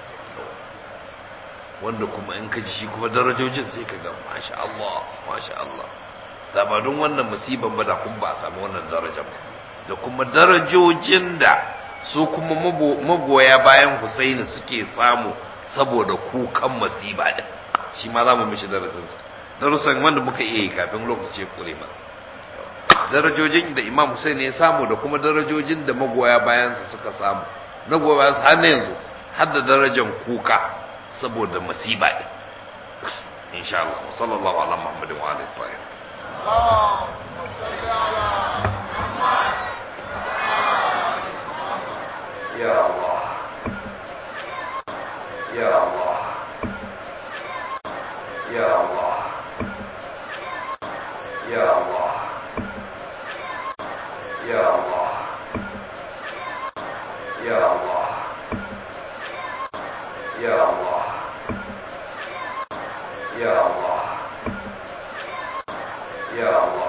wanda kuma in ka ji shi kuma darajojin sai ka ga masha Allah masha Allah da ba don wannan musiban ba da kun ba a samu wannan darajar ba da kuma darajojin da su kuma magoya bayan Husaini suke samu saboda kukan masiba din shi ma za mu mishi darasinsa darasin wanda muka iya yi kafin lokaci kure ma darajojin da Imam Husaini ya samu da kuma darajojin da magoya bayansa suka samu na goya bayansa har na yanzu har da darajar kuka saboda masiba din insha Allah sallallahu ala Muhammadin wa alihi tahir اللهم صل على محمد يا الله يا الله يا الله يا الله يا الله يا الله يا الله يا الله يا الله